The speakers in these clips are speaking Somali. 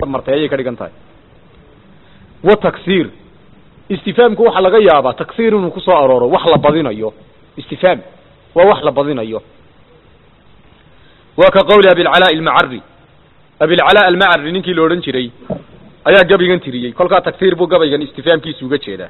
martay ayay ka dhigan tahay wa taksiir istifaamku waxaa laga yaabaa taksiir inuu kusoo arooro wax la badinayo istifaam waa wax la badinayo waa ka qowli abilcalaa almacari abilcalaa almacari ninkii la odhan jiray ayaa gabaygan tiriyey kolkaa taksiir buu gabaygan istifaamkiisu uga jeedaa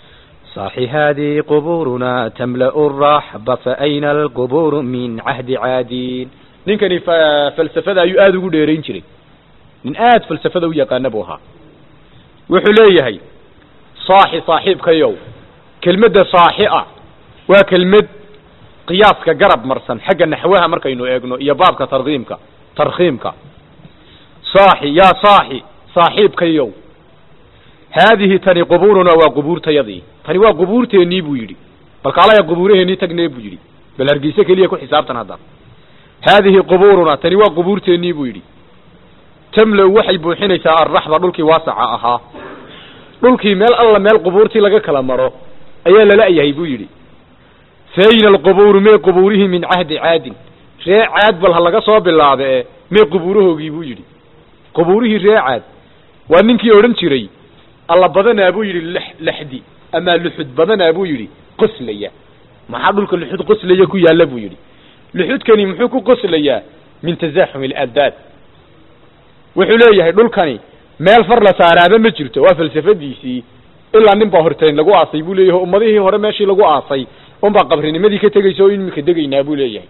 صاح هذه قبورنا تملأ الرحب فأين القبور من عهد عادين ninkani fa- falsafada ayuu aada ugu dheerayn jiray nin aada falsafada u yaqaana buu ahaa wuxuu leeyahay saaxi saaxiibkayow kelmadda saaxi ah waa kelmad qiyaaska garab marsan xagga naxwaha markaynu eegno iyo baabka tarkiimka tarkhiimka saaxi yaa saaxi saaxiibkayow haadihi tani qubuurunaa waa qubuurtayadii tani waa qubuurteennii buu yidhi bal kaalaya qubuuraheennii tagnee buu yidhi bal hargeyse keliya ku xisaabtan hadda haadihi qubuurunaa tani waa qubuurteennii buu yidhi tamlow waxay buuxinaysaa arraxba dhulkii waasaca ahaa dhulkii meel alla meel qubuurtii laga kala maro ayaa lala-yahay buu yidhi fayna alqubuuru mee qubuurihii min cahdi caadin ree caad bal ha laga soo bilaabe e mee qubuurahoogii buu yidhi qubuurihii ree caad waa ninkii odhan jiray alla badanaa buu yidhi lex lexdi amaa luxud badanaa buu yidhi qoslaya maxaa dhulka luxud qoslaya ku yaalla buu yidhi luxudkani muxuu ku qoslayaa min tasaaxum aladdaad wuxuu leeyahay dhulkani meel far la saaraaba ma jirto waa falsafadiisii ilaa nin baa hortayn lagu aasay buu leeyahay ummadihii hore meeshii lagu aasay unbaa qabrinimadii ka tegaysa oo imika degaynaa buu leeyahay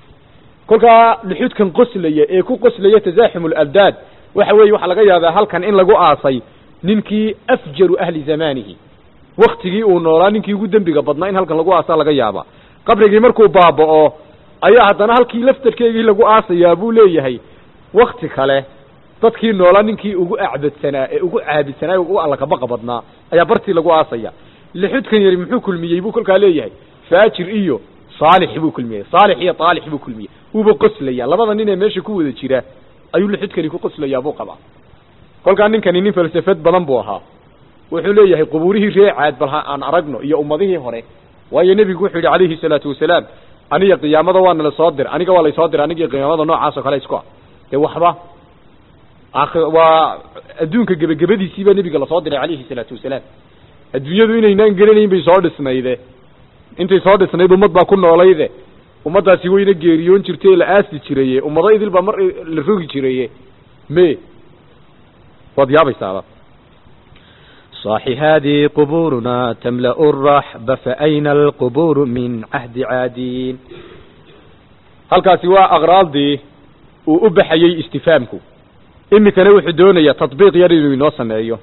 kolkaa luxudkan qoslaya ee ku qoslaya tasaaxum aladdaad waxa weeye waxaa laga yaabaa halkan in lagu aasay ninkii afjaru ahli zamaanihi waktigii uu noolaa ninkii ugu dembiga badnaa in halkan lagu aasaa laga yaabaa qabrigii markuu baaba'o ayaa haddana halkii laftarkeegii lagu aasayaa buu leeyahay wakti kale dadkii noolaa ninkii ugu acbadsanaa ee ugu caabidsanaa ee ugu allakabaqa badnaa ayaa bartii lagu aasaya lixudkan yari muxuu kulmiyey buu kolkaa leeyahay faajir iyo saalix buu kulmiyey saalix iyo taalix buu kulmiyey wuuba qoslaya labada nin ee meesha ku wada jira ayuu lixudkani ku qoslayaa buu qabaa kolkaa ninkani nin falsafad badan buu ahaa wuxuu leeyahay qubuurihii ree caad bal ha aan aragno iyo ummadihii hore waayo nebigu wuxuu yidhi calayhi salaatu wasalaam aniga qiyaamada waa nala soo dir aniga waa laysoo diray anigii qiyaamada noocaas oo kale isku ah dee waxba aakhi- waa adduunka gebagabadiisii baa nebiga lasoo diray calayhi salaatu wasalaam adduunyadu inaynaan gelanayn bay soo dhisnayde intay soo dhisnayd ummad baa ku noolayde ummaddaasi wayna geeriyoon jirtay la aasi jiraye ummado idil baa mar la rogi jiraye me waad yaabaysaaba صاح هذه قبورنا تملأ الرحب فأين القبور من عهد عادين halkaasi waa aqraaldii uu u baxayey istifaamku imikana wuxuu doonayaa tatbiiq yar inuu inoo sameeyo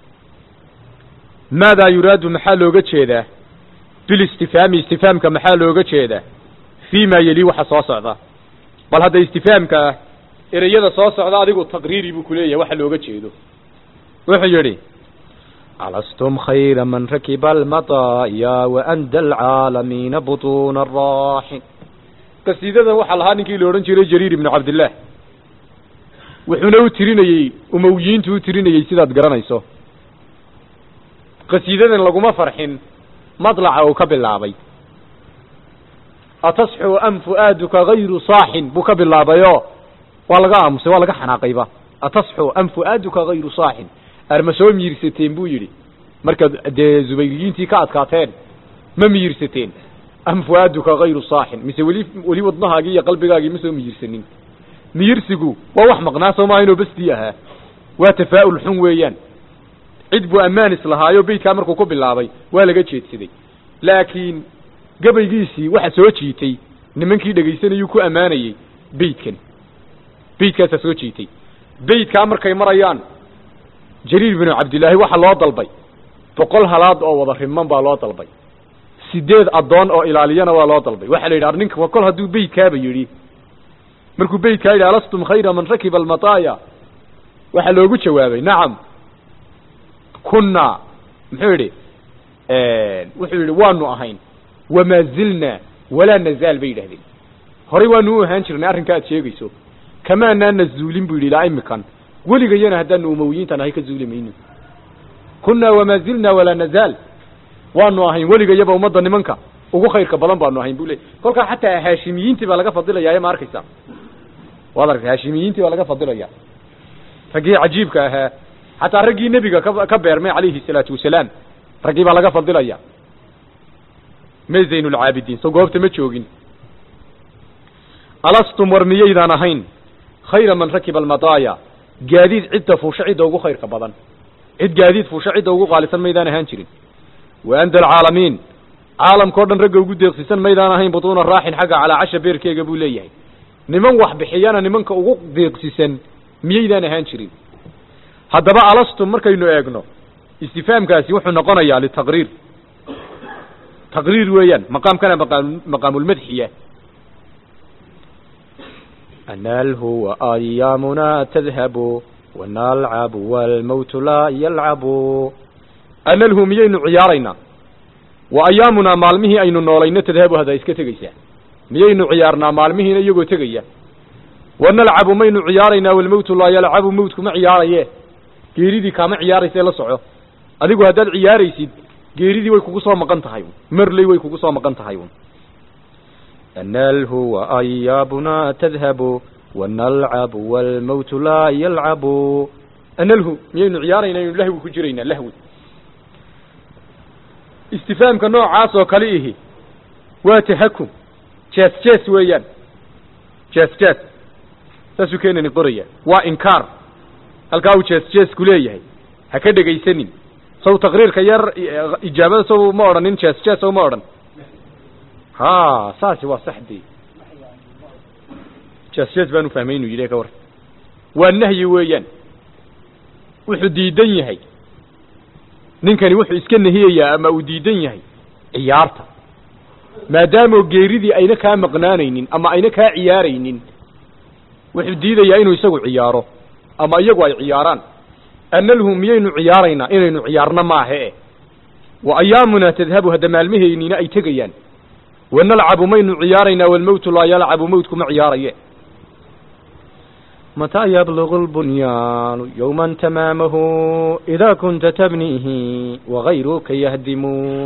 maadaa yuraadu maxaa looga jeedaa bilistifaami istifaamka maxaa looga jeedaa fii ma yeli waxa soo socda bal hadda istifaamka ereyada soo socda adigu taqriiri buu kuleeyahay waxa looga jeedo wuxuu yidhi ألستم خير من ركب المطايا وأندى العالمين بطون الراحل qasiidadan waxaa lahaa ninkii la odhan jiray jariir ibnu cabdillaah wuxuuna u tirinayey umowiyiintu u tirinayey sidaad garanayso qasiidadan laguma farxin madlaca uu ka bilaabay atasxu am fu'aaduka gayru saaxin buu ka bilaabayoo waa laga aamusay waa laga xanaaqayba atasxu am fu'aaduka gayru saaxin arma soo miirsateen buu yidhi markaad dee zubayriyiintii ka adkaateen ma miirsateen am fu'aaduka gayru saaxin mise weli weli wadnahaagii iyo qalbigaagii ma soo miyirsanin miyirsigu waa wax maqnaa soo maaha inuu besdii ahaa waa tafaa'ul xun weeyaan cid buu ammaan islahaayo beytkaa markuu ku bilaabay waa laga jeedsaday laakiin gabaygiisii waxa soo jiitay nimankii dhegaysanayuu ku ammaanayey beytkan beytkaasaa soo jiitay beytkaa markay marayaan jariir binu cabdillaahi waxaa loo dalbay boqol halaad oo wada riman baa loo dalbay sideed addoon oo ilaaliyana waa loo dalbay waxaa la yidhi ar ninka kol hadduu beytkaaba yidhi markuu beytkaa yidhi alastum khayra man rakiba almataaya waxaa loogu jawaabay nacam kunna muxuu yidhi wuxuu yidhi waanu ahayn wamaa zilna walaa nazaal bay yidhahdeen horay waanu u ahaan jirnay arrinka aad sheegayso kamaanaana zuulin buu yidhi ilaa imikan weligayana haddaanu umowiyiinta nahay ka zuuli mayno kunna wamaa zilna walaa nazaal waanu ahayn weligayaba ummadda nimanka ugu khayrka badan baanu ahayn buu leey kolkaa xataa haashimiyiintii baa laga fadilayaa ma arkaysaa waad aragtay haashimiyiintii baa laga fadilaya raggii cajiibka ahaa xataa raggii nebiga ka ka beermay calayhi salaatu wasalaam raggii baa laga fadilaya me zaynulcaabidiin so goobta ma joogin alastum war miyaydaan ahayn khayra man rakiba almadaaya gaadiid cidda fuusha cidda ugu khayrka badan cid gaadiid fuusha cidda ugu qaalisan maydaan ahaan jirin wa anda alcaalamiin caalamkao dhan ragga ugu deeqsisan maydaan ahayn butuuna raaxin xagga calaa casha beerkeega buu leeyahay niman wax bixiyana nimanka ugu deeqsisan miyaydaan ahaan jirin haddaba alastum markaynu eegno istifaamkaasi wuxuu noqonayaa litaqriir taqriir weeyaan maqaamkana maqaam maqaamulmadxiya أناله وأيامنا تذهب ونلعب والموت لا يلعب analhu miyaynu ciyaaraynaa wa ayaamunaa maalmihii aynu noolayno tadhabu haddaa iska tegaysaa miyaynu ciyaarnaa maalmihiina iyagoo tegaya wa nalcabu maynu ciyaaraynaa walmowtu laa yalcabu mowtku ma ciyaaraye geeridii kaama ciyaaraysa la soco adigu haddaad ciyaaraysid geeridii way kugu soo maqan tahay marley way kugu soo maqan tahay أناله وأيامنا تذهب ونلعب والموت لا يلعب analhu miyaynu ciyaaraynaa aynu lahwi ku jiraynaa lahwi istifaamka noocaas oo kale ihi waa tahakum jees jees weeyaan jees jees saasuu keenani qoraya waa inkaar halkaa uu jees jeesku leeyahay ha ka dhegaysanin saw taqriirka yar ijaabada saw ma odhanin jees jees saw ma odhan ha saasi waa saxdii jees jees baanu fahmay inuu yidhi ka war waa nahyi weeyaan wuxuu diidan yahay ninkani wuxuu iska nahiyayaa ama uu diidan yahay ciyaarta maadaamoo geeridii ayna kaa maqnaanaynin ama ayna kaa ciyaaraynin wuxuu diidayaa inuu isagu ciyaaro ama iyagu ay ciyaaraan analhu miyaynu ciyaaraynaa inaynu ciyaarno maahe e wa ayaamunaa tadhabu hadda maalmaheynina ay tegayaan wanalcabu maynu ciyaaraynaa walmowtu laa yalcabu mowtku ma ciyaaraye متى يبلغ البنيان يوما تمامه إذا كنت تبنيه وغيرك يهدم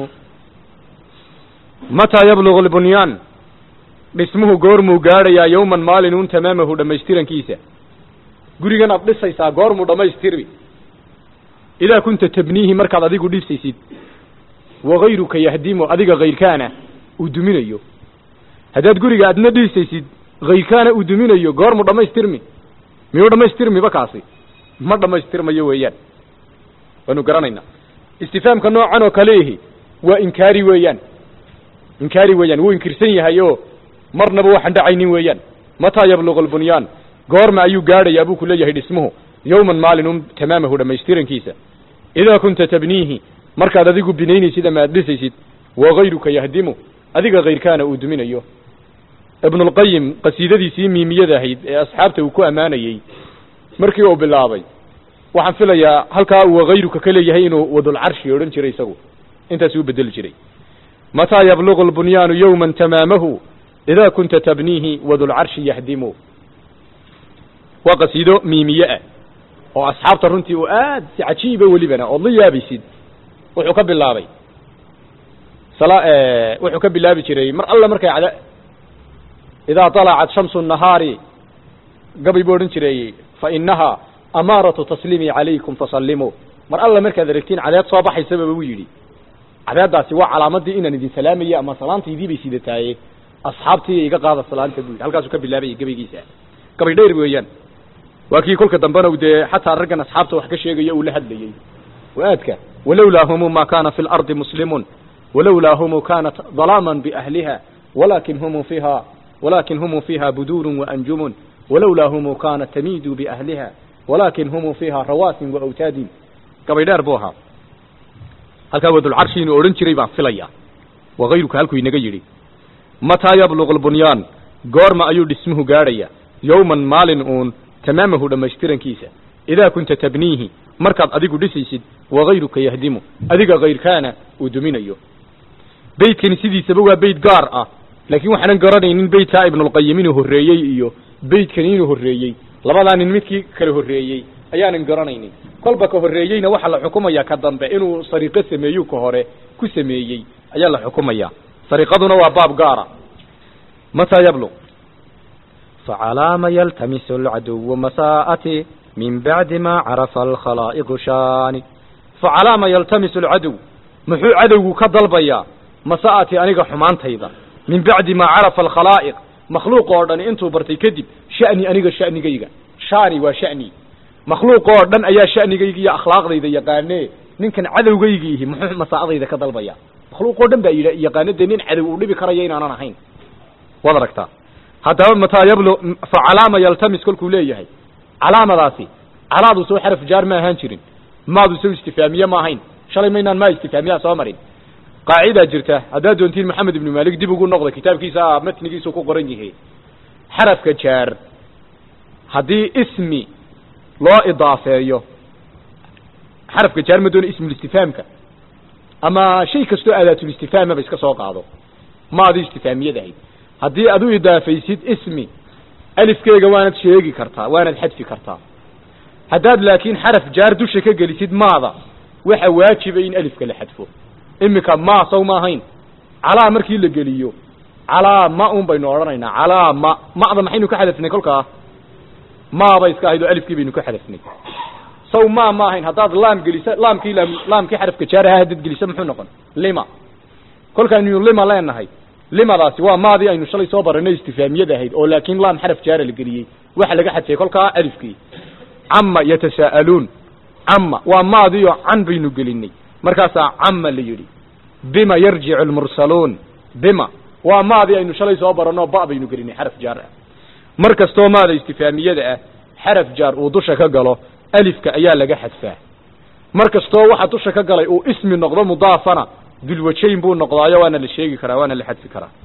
mataa yablugu lbunyaan dhismuhu goormuu gaadhayaa yowman maalinun tamaamahu dhammaystirankiisa gurigan aad dhisaysaa goormuu dhammaystirmi idaa kunta tabniihi markaad adigu dhisaysid wagayruka yahdimu adiga kayrkaana uu duminayo haddaad guriga adna dhisaysid kayrkaana uu duminayo goormuu dhammaystirmi miyuu dhammaystirmiba kaasi ma dhammaystirmayo weeyaan waanu garanaynaa istifaamka noocan oo kale ihi waa inkaari weeyaan inkaari weeyaan wuu inkirsan yahay oo marnaba waxaan dhacaynin weeyaan mataa yablugu lbunyaan goorma ayuu gaadhayaa buu ku leeyahay dhismuhu yowman maalinun tamaamahu dhammaystirankiisa idaa kunta tabniihi markaad adigu binaynaysid ama aad dhisaysid wagayruka yahdimu adiga kayrkaana uu duminayo ibnulqayim qasiidadiisii miimiyada ahayd ee asxaabta uu ku ammaanayey markii uu bilaabay waxaan filayaa halkaa uu wagayruka ka leeyahay inuu wadulcarshi odhan jiray isagu intaas uu bedeli jiray mataa yablugu lbunyaanu yowman tamaamahu idaa kunta tabniihi wadulcarshi yahdimu waa qasiido miimiye ah oo asxaabta runtii uu aad si cajiiba welibana ood la yaabaysid wuxuu ka bilaabay sala wuxuu ka bilaabi jiray mar alla markay cada idaa طalacat shamsu الnahaari gabay buu odhan jiray fainahaa amaaratu tasliimi calaykum fasallimuu mar alla markaad aragtiin cadeed soo baxaysaba buu yidhi cadeeddaasi waa calaamadii inaan idin salaamaya ama salaantaydii bay sidataaye asxaabtii iga qaada salaanta buu yidhi halkaasuu ka bilaabayay gabaygiisa gabay dheer weeyaan waa kii kolka dambena u dee xataa raggan asxaabta wax ka sheegaya uu la hadlayey waaadka walowlaa humu ma kana fi lardi muslimun walowlaa humu kanat dalaaman biahliha walakin humu fiiha walakin humu fiiha buduurun waanjumun walowlaa humu kanat tamiidu biahliha walakin humu fiiha rawaasin waawtaadin gabay dheer buu ahaa halkaa wadulcarshi inuu odhan jiray baan filaya wakayruka halkuu inaga yidhi mataa yablugu lbunyaan goorma ayuu dhismuhu gaadhaya yowman maalin uun tamaamahu dhammaystirankiisa idaa kunta tabniihi markaad adigu dhisaysid wakayruka yahdimu adiga kayrkaana uu duminayo beydkani sidiisaba waa beyd gaar ah laakiin waxaanan garanaynin beydkaa ibnulqayim inuu horreeyey iyo beydkani inuu horreeyey labadaa nin midkii kala horreeyey ayaanan garanaynin kolba ka horreeyeyna waxaa la xukumayaa ka dambe inuu sariiqo sameeyu ka hore ku sameeyey ayaa la xukumayaa sariiqaduna waa baab gaara mataa yabluq فعلام يلتمس العدو مساءتي من بعد ما عرف الخلائق شاني فعلى ما يلتمس العدو محو عدو كضلبيا مساءتي أنيق حمانتيدا من بعد ما عرف الخلائق مخلوق أردن انتو برتي كذب شأني أنيق شأني قيقا شاني وشأني مخلوق أردن أيا شأني قيقا أخلاق ذي يقاني ninkan cadowgaygiihi muxuu masaa'adayda ka dalbaya makhluuq oo dhan baa yidha yaqaano dee nin cadow uu dhibi karaya inaanan ahayn waad aragtaa haddaba mataa yablu fa calaama yaltamis kolkuu leeyahay calaamadaasi calaadu soo xaraf jaar ma ahaan jirin maadu soo istifaamiye ma ahayn shalay maynaan maa istifaamiyaa soo marin qaacidaa jirta haddaad doontiin maxamed ibnu maalik dib ugu noqda kitaabkiisa matnigiisu ku qoran yahay xarafka jaar haddii ismi loo idaafeeyo xarafka jaar ma doona ismulistifaamka ama shay kastoo aadaatulistifaamaba iska soo qaado maadi istifaamiyad ahayd haddii aad u idaafaysid ismi alifkeega waanad sheegi kartaa waanad xadfi kartaa haddaad laakiin xaraf jaar dusha ka gelisid maada waxa waajiba in alifka la xadfo iminka ma saw ma ahayn calaa markii la geliyo calaa ma un baynu odhanaynaa calaa ma ma'da maxaynu ka xadafnay kolkaa maaba iska ahayd oo alifkii baynu ka xadafnay saw ma ma ahayn haddaad laam gelisa laamkii laam laamkii xarafka jaar ahaa haddaad gelisa muxuu noqon lima kolkaaynu lima leenahay limadaasi waa maadii aynu shalay soo baranay istifaamiyada ahayd oo laakiin laam xaraf jaara la geliyey waxa laga xadfay kolkaa alifkii cama yatasaa'aluun cama waa maadii oo can baynu gelinay markaasaa cama la yidhi bima yarjicu almursaluun bima waa maadii aynu shalay soo baranoo ba baynu gelinay xaraf jaar ah mar kastoo maada istifaamiyada ah xaraf jaar uu dusha ka galo alifka ayaa laga xadfaa mar kastoo waxa dusha ka galay uu ismi noqdo mudaafana dulwajayn buu noqdaayo waana la sheegi karaa waana la xadfi karaa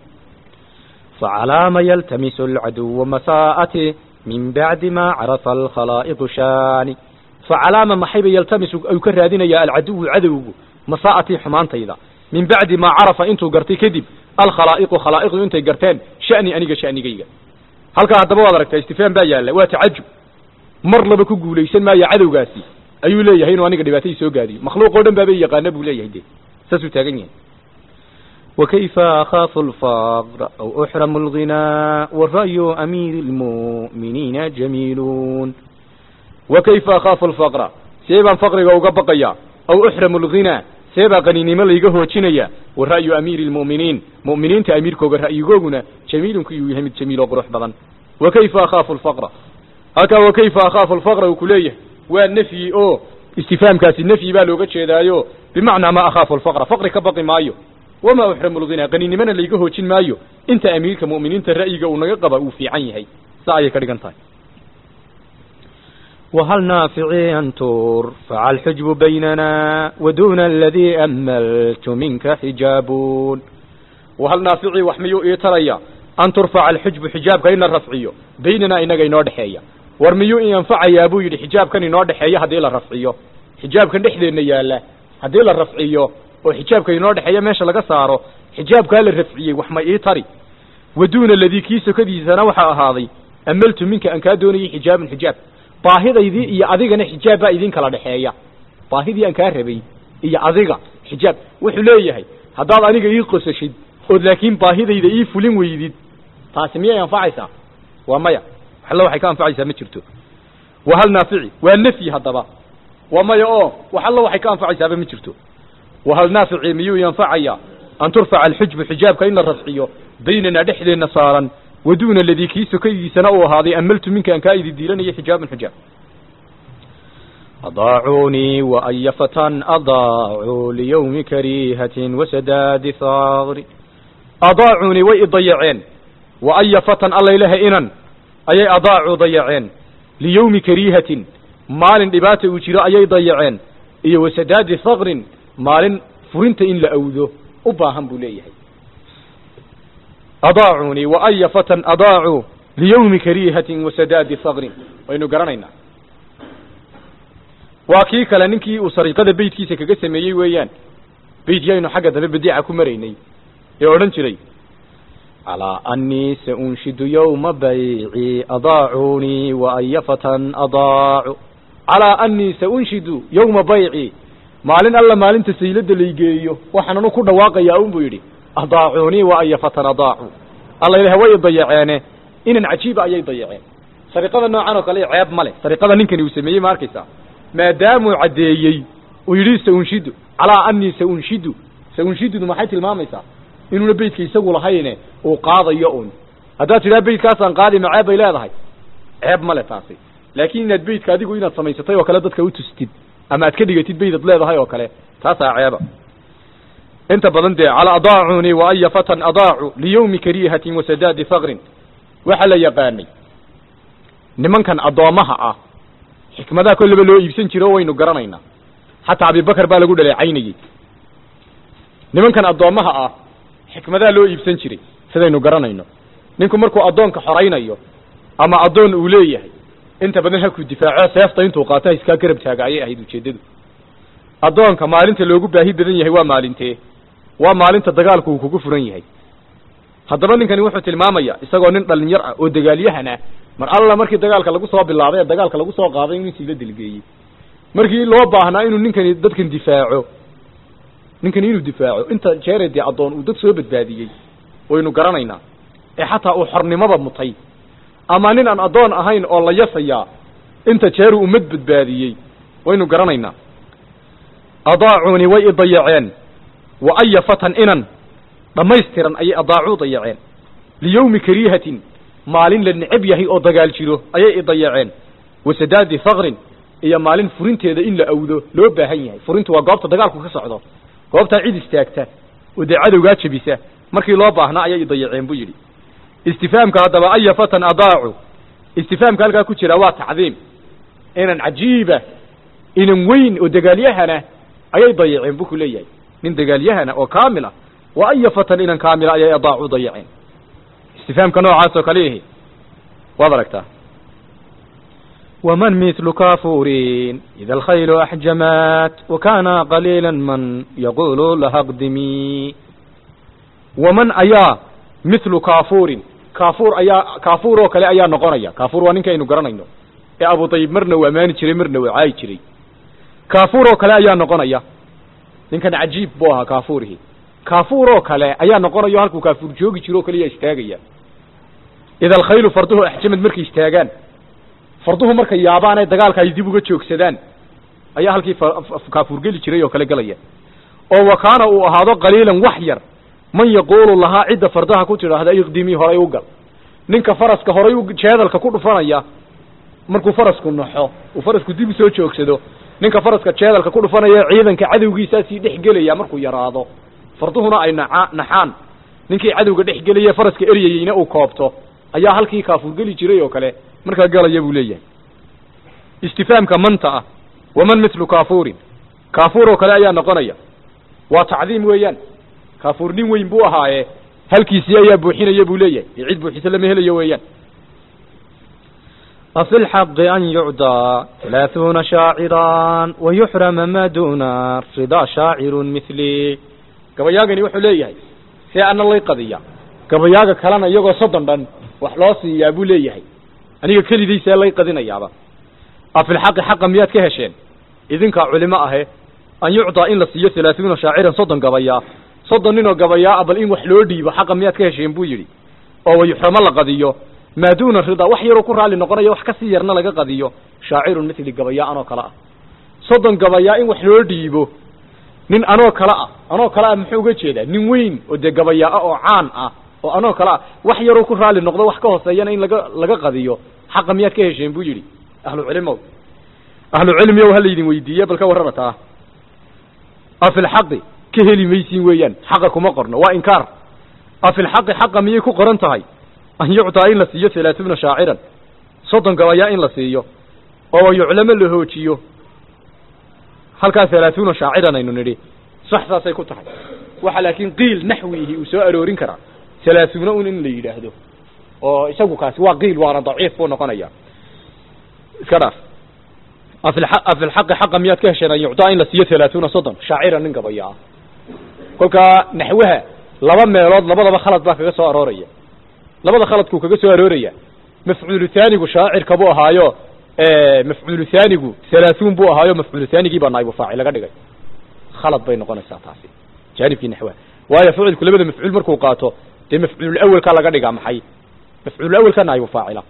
فعلى ما يلتمس العدو مساءته من بعد ما عرف الخلائق شاني فعلى ما محيب يلتمس أو كرادين يا العدو عدو مساءتي حمانتيدا من بعد ما عرف انتو قرتي كذب الخلائق خلائق انتي قرتين شأني أنيقا شأني قيقا هل كان هدبوا ذلك استفهام بايا لا واتعجب مر لبا ku guulaysan maayo cadowgaasi ayuu leeyahay inuu aniga dhibaatay soo gaadiyo makhluuq oo dhan baa bay yaqaana buu leeyahay de saasuu taagan yahay وكيف أخاف الفقر أو أحرم الغنى والرأي أمير المؤمنين جميلون وكيف أخاف الفقر سيبا فقرك أو قبقيا أو أحرم الغنى سيبا قنيني مليقه وشنيا والرأي أمير المؤمنين مؤمنين تأمير كوغر رأي قوغنا جميل كي يهمد جميل وقروح بضن وكيف أخاف الفقر هكا وكيف أخاف الفقر وكليه والنفي أو استفهام كاسي النفي بالو قتشيدايو بمعنى ما أخاف الفقر فقر كبقي مايو وما أحرم الغنى قنيني من اللي قهو مايو انت أميرك مؤمنين ترأيك ونقب وفي عينيه ساعي كريقان وهل نافعي أن ترفع الحجب بيننا ودون الذي أملت منك حجابون وهل نافعي وحميو إيتريا أن ترفع الحجب حجابك إن الرفعيو بيننا إنك إنو دحيا ورميو إن ينفع يا أبو يدي حجابك إنو دحيا هدي الرفعيو حجابك نحذي إنيالا هدي الرفعيو وحجابك إنو دحيا ماشا لغا سارو حجابك الرفعيو وحما إيتري ودون الذي كيسو كذي سنوحا هذي أملت منك أن كادوني حجاب حجاب baahidaydii iyo adigana xijaab baa idin kala dhexeeya baahidii aan kaa rabay iyo adiga xijaab wuxuu leeyahay haddaad aniga ii qosashid ood laakiin baahidayda ii fulin weydid taasi miyay anfacaysaa waa maya waxalla waxay ka anfacaysaa ma jirto waa hal naafici waa nafyi haddaba waa maya oo waxalla waxay ka anfacaysaaba ma jirto wa hal naafici miyuu yanfacayaa an turfaca alxujbu xijaabka in la rafciyo baynana dhexdeenna saaran ودون الذي كيس كيسنا وهذه أملت منك أن كايد الديلان حجاب حجاب أضاعوني وأي فتى أضاعوا ليوم كريهة وسداد ثغر أضاعوني وي ضيعين وأي فتى الله إله إنن أي أضاعوا ضيعين ليوم كريهة مال دبات وجراء أي ضيعين إي وسداد ثغر مال فرنت إن لأوذو أباهم بليه أضاعوني وأي فتى أضاعوا ليوم كريهة وسداد ثغر وإنه قرنينا وكي كلا ننكي أسرقة بيت كيسا كقسم يي ويان بيت يينو حقا دبي بديعة كمريني يورن شري على أني سأنشد يوم بيعي أضاعوني وأي فتى أضاعوا على أني سأنشد يوم بيعي maalin alla maalinta saylada laygeeyo waxaananu ku dhawaaqayaa un buu yidhi adaacuunii wa aya fatan adaacuu alla ilaah way dayaceene inan cajiiba ayay dayaceen sariqada noocan oo kale ceeb ma leh sariqada ninkani uu sameeyey ma arkaysaa maadaamuu caddeeyey uu yidhi saunshidu calaa anii saunshidu saunshidudu maxay tilmaamaysaa inuuna beydka isagu lahayne uu qaadayo un haddaad tidhaha beydkaasaan qaadi ma ceeb bay leedahay ceeb ma le taasi laakiin inaad beydka adigu inaad samaysatay oo kale dadka u tustid ama aad ka dhigatid beydad leedahay oo kale taasaa ceeba inta badan dee cala adaacuni wa aya fatan adaacu liyawmi kariihatin wasadaadi faqrin waxaa la yaqaanay nimankan addoommaha ah xikmadaha kolleba loo iibsan jiro waynu garanaynaa xataa abibakar baa lagu dhaleecaynayey nimankan addoommaha ah xikmadaha loo iibsan jiray sidaynu garanayno ninku markuu addoonka xoraynayo ama addoon uu leeyahay inta badan halkuu difaaco seefta intuu qaato ha iskaa garab taaga ayay ahayd ujeeddadu addoonka maalinta loogu baahi badan yahay waa maalintee waa maalinta dagaalku uu kugu furan yahay haddaba ninkani wuxuu tilmaamaya isagoo nin dhalinyar ah oo dagaalyahan ah mar alla markii dagaalka lagu soo bilaabay ee dagaalka lagu soo qaaday inuu intii la dilgeeyey markii loo baahnaa inuu ninkani dadkan difaaco ninkani inuu difaaco inta jeere dee addoon uu dad soo badbaadiyey waynu garanaynaa ee xataa uu xornimada mutay ama nin aan addoon ahayn oo la yasayaa inta jeeru ummad badbaadiyey waynu garanaynaa adaacuni way idayaceen wa aya fatan inan dhammaystiran ayay adaacuu dayaceen liyawmi kariihatin maalin la necab yahay oo dagaal jiro ayay idayaceen wasadaadi faqrin iyo maalin furinteeda in la awdo loo baahan yahay furintu waa goobta dagaalku ka socdo goobtaa cid istaagta oo dee cadowgaa jebisa markii loo baahnaa ayay idayaceen buu yidhi istifaamka haddaba aya fatan adaacu istifaamka halkaa ku jira waa tacdiim inan cajiiba inan weyn oo dagaalyahana ayay dayaceen buu ku leeyahay nin dagaalyahana oo kaamila wa aya fatan inan kaamila ayay adaacu dayaceen istifaamka noocaas oo kale ihi waad aragtaa ومن مثل كافور إذا الخيل أحجمت وكان قليلا من يقول لها اقدمي waman ayaa mithlu kaafuurin kaafuur ayaa kaafuur oo kale ayaa noqonaya kaafuur waa ninka aynu garanayno ee abu dayib marna uu ammaani jiray marna uu caayi jiray kaafuur oo kale ayaa noqonaya ninkan cajiib buu ahaa kaafuurihi kaafuur oo kale ayaa noqonayo halkuu kaafuur joogi jiro o kaliya istaagaya ida alkhaylu farduhu axjamad markay istaagaan farduhu markay yaabaan ee dagaalka ay dib uga joogsadaan ayaa halkii kaafuur geli jiray oo kale gelaya oo wa kaana uu ahaado qaliilan wax yar man yaquulu lahaa cidda fardaha ku tidhaahda iqdimii horay u gal ninka faraska horay u jeedalka ku dhufanaya markuu farasku naxo uu farasku dib usoo joogsado ninka faraska jeedalka ku dhufanaya ciidanka cadowgiisaasii dhex gelaya markuu yaraado farduhuna ay naca naxaan ninkii cadowga dhex gelaya faraska eryayeyna uu koobto ayaa halkii kaafuur geli jiray oo kale markaa galaya buu leeyahay istifaamka manta ah waman mithlu kaafuurin kaafuur oo kale ayaa noqonaya waa tacdiim weeyaan kaafuur nin weyn buu ahaaye halkiisii ayaa buuxinaya buu leeyahay iyo cid buuxisa lama helayo weeyaan وفي الحق أن يعدى ثلاثون شاعرا ويحرم ما دون الرضا شاعر مثلي gabayaagani wuxuu leeyahay see ana lay qadiya gabayaaga kalena iyagoo soddon dhan wax loo siiyaa buu leeyahay aniga kelidii see lay qadinayaaba afilxaqi xaqa miyaad ka hesheen idinkaa culimo ahe an yucdaa in la siiyo halaaثuuna shaaciran soddon gabayaa soddon ninoo gabayaa bal in wax loo dhiibo xaqa miyaad ka hesheen buu yidhi oo wayuxramo la qadiyo maa duuna ridaa wax yaroo ku raalli noqonayo wax kasii yarna laga qadiyo shaacirun mithli gabayaa anoo kale ah soddon gabayaa in wax loo dhiibo nin anoo kale ah anoo kale ah muxuu uga jeedaa nin weyn oo dee gabayaa oo caan ah oo anoo kale ah wax yaroo ku raalli noqdo wax ka hooseeyana in laga laga qadiyo xaqa miyaad ka hesheen buu yidhi ahlu cilimow ahlu cilmiyow ha laydin weydiiye bal ka warrama taa afilxaqi ka heli maysiin weeyaan xaqa kuma qorno waa inkaar afilxaqi xaqa miyay ku qoran tahay an yuctaa in la siiyo halaaثuuna shaaciran soddon gabayaa in la siiyo oo yuclamo la hoojiyo halkaas halaaثuuna shaaciran aynu nidhi sax saasay ku tahay waxa laakiin qiil naxwihi uu soo aroorin karaa halaaثuuna un in la yidhaahdo oo isagu kaasi waa qiil waana daciif buu noqonaya iska dhaaf afilxaqi xaqa miyaad ka hesheen an yuctaa in la siiyo halaaثuuna soddon shaaciran nin gabayaa kolkaa naxwaha laba meelood labadaba khalad baa kaga soo arooraya labada khaladkuu kaga soo arooraya mafcuulu haanigu shaacirka buu ahaayo mafcuulu haanigu halaaثuun buu ahaayo mafcuulu haanigii baa naa'ibu faacil laga dhigay khalad bay noqonaysaa taasi jaanibkii naxwaha waayo ficilku labada mafcuul markuu qaato dee mafcuulul awelkaa laga dhigaa maxay mafcuulul awelka naa'ibu faacila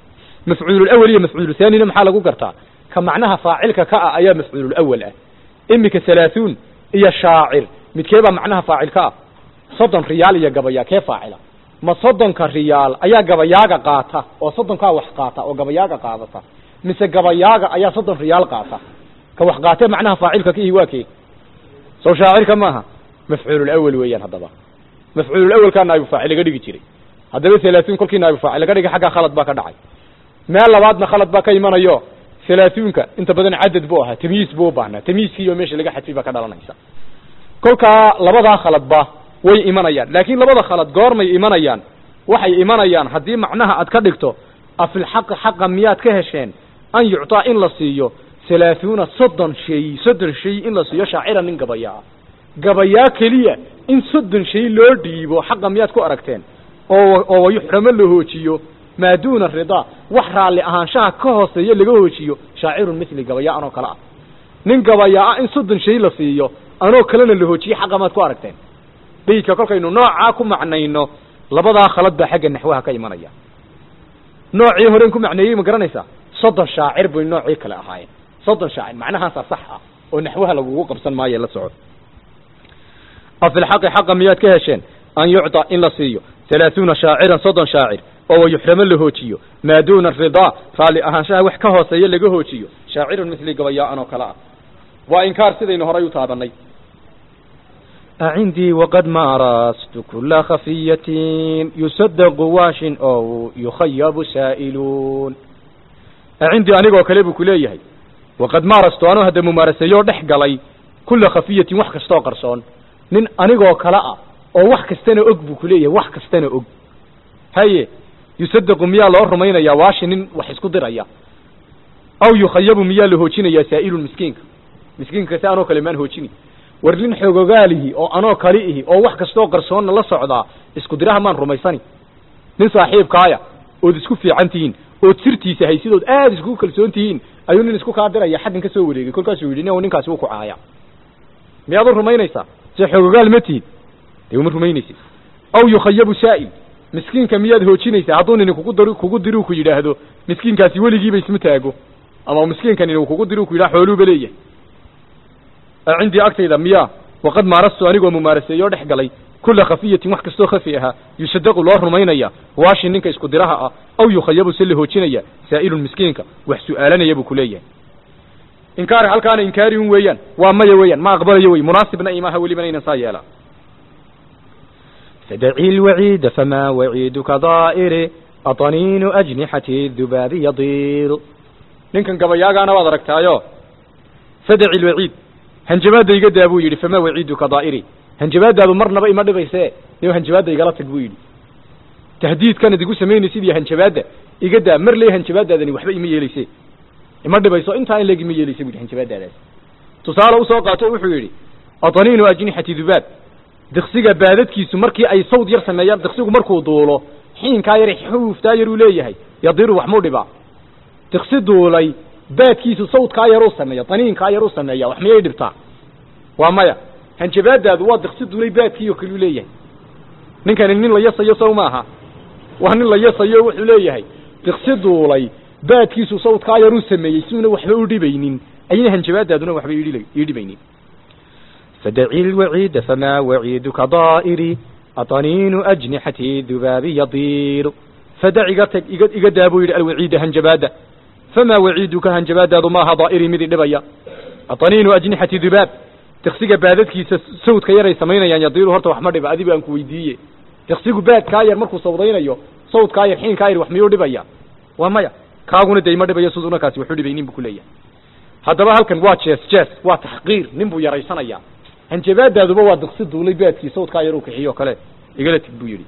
mafcuululawal iyo mafcuuluthaanina maxaa lagu gartaa ka macnaha faacilka ka ah ayaa mafcuululawal ah iminka halaahuun iyo shaacir midkee baa macnaha faacil ka ah soddon riyaal iyo gabayaa kee faacila ma soddonka riyaal ayaa gabayaaga qaata oo soddonkaa wax qaata oo gabayaaga qaadata mise gabayaaga ayaa soddon riyaal qaata ka wax qaatee macnaha faacilka ka ihi waa kee sow shaacirka maaha mafcuululawal weeyaan haddaba mafcuululawalkaa naa'ibu faacil laga dhigi jiray haddaba halaahuun kolkii naa'ibu faacil laga dhigay xaggaa khalad baa ka dhacay meel labaadna khalad baa ka imanayo halaahuunka inta badan cadad buu ahaa tamyiis buu u baahnaa tamyiiskiiyo meesha laga xadfay baa ka dhalanaysa kolkaa labadaa khaladba way imanayaan laakiin labada khalad goormay imanayaan waxay imanayaan haddii macnaha aad ka dhigto afilxaqi xaqa miyaad ka hesheen an yuctaa in la siiyo halaahuuna soddon shay soddon shay in la siiyo shaacira nin gabayaa gabayaa keliya in soddon shay loo dhiibo xaqa miyaad ku aragteen oo oo wayuxramo la hoojiyo maa duuna ridaa wax raalli ahaanshaha ka hooseeya laga hoojiyo shaacirun mithli gabayaa anoo kale ah nin gabayaa ah in soddon shay la siiyo anoo kalena la hoojiyo xaqa maad ku aragteen beydka kolkaynu noocaa ku macnayno labadaa khalad baa xagga naxwaha ka imanaya noocii horen ku macneeyey ma garanaysaa soddon shaacir bay noocii kale ahaayeen soddon shaacir macnahaasaa sax ah oo naxwaha lagugu qabsan maayo la soco afilxaqi xaqa miyaad ka hesheen an yucطa in la siiyo halaaثuuna shaaciran soddon shaacir oo wayuxramo la hoojiyo maa duuna ridaa raalli ahaanshaha wax ka hooseeya laga hoojiyo shaacirun mithli gabayaan oo kale ah waa inkaar sidaynu horay u taabanay عندي وقد مارست كل خفية يصدق واش أو يخيب سائلون cindii anigoo kale buu ku leeyahay waqad maarastu anuu hadda mumaaraseeyoo dhex galay kulla khafiyatin wax kastaoo qarsoon nin anigoo kale ah oo wax kastana og buu ku leeyahay wax kastana og haye yusadaqu miyaa loo rumaynayaa waashi nin wax isku diraya aw yukhayabu miyaa la hoojinayaa saa'ilun miskiinka miskiinka kase anoo kale maan hoojini war nin xoogogaalihi oo anoo kali ihi oo wax kastoo qarsoonna la socdaa isku diraha maan rumaysani nin saaxiibkaaya ood isku fiican tihiin ood sirtiisa haysidood aada iskugu kalsoon tihiin ayuu nin isku kaa diraya xaggan ka soo wareegay kolkaasuu yidhi nin ninkaasi wuu ku caaya miyaad u rumaynaysaa se xoogogaal ma tihid dee uma rumaynaysid aw yukhayabu saa'il miskiinka miyaad hoojinaysaa hadduu nini kugu dar kugu diruu ku yidhaahdo miskiinkaasi weligiiba isma taago ama miskiinka nini kugu diruu ku yidhaha xooluuba leeyahay cindii agtayda miyaa waqad maarastu anigoo mumaaraseeyoo dhex galay kula khafiyatin wax kastoo khafi ahaa yusadaqu loo rumaynaya waashi ninka isku diraha ah aw yukhayabu se la hoojinaya saa'ilun miskiinka wax su'aalanaya buu ku leeyahay inkaari halkaana inkaari un weeyaan waa maya weeyaan ma aqbalayo wey munaasibna imaha welibana inan saa yeelaa فدعي الوعيد فما وعيدك ضائر أطنين أجنحة الذباب يطير ninkan gabayaagaana waad aragtaayo fadaci lwaciid hanjabaadda iga daa buu yidhi famaa waciiduka daa'iri hanjabaadaadu marnaba ima dhibayse niyo hanjabaadda igala tag buu yidhi tahdiidkan idigu samaynaysid iyo hanjabaadda iga daa mar ley hanjabaadaadani waxba ima yeelayse ima dhibayso intaa in leeg ima yeelayse bu yidhi hanjabaadaadaas tusaale usoo qaato wuxuu yidhi ataniinu ajnixati dubaab diksiga baadadkiisu markii ay sawd yar sameeyaan diksigu markuu duulo xiinkaa yar xuuftaa yar uu leeyahay yadiru wax muu dhibaa diksi duulay baadkiisu sawdkaa yar uu sameeya daniinkaa yar uu sameeya wax miyay dhibtaa waa maya hanjabaadaadu waa diksi duulay baadkii oo kale uu leeyahay ninkani nin la yasayo sow maaha waa nin la yasayo wuxuu leeyahay diksi duulay baadkiisu sawdkaa yar uu sameeyey siuna waxba u dhibaynin ayna hanjabaadaaduna waxba ii dhibaynin فدعي الوعيد فما وعيدك ضائر أطنين أجنحة الذباب يطير فدع iga daa buu yidhi alwaciida hanjabaada famaa waciiduka hanjabaadaadu maaha daa'iri midi dhibaya ataniinu ajnixati dubaab diksiga baadadkiisa sawdka yaray samaynayaan yadiiru horta wax ma dhiba adigu aan ku weydiiye diksigu baadkaa yar markuu sawdaynayo sawdkaa yar xiinkaa yar wax miyuu dhibaya waa maya kaaguna de ima dhibayo siduna kaasi waxu dhibaynin buu ku leeyahay haddaba halkan waa jees jees waa taxqiir nin buu yaraysanaya hanjabaadaaduba waa diksi duulay baadkii sawdkaa yar uu kixiyo kale igala tig buu yidhi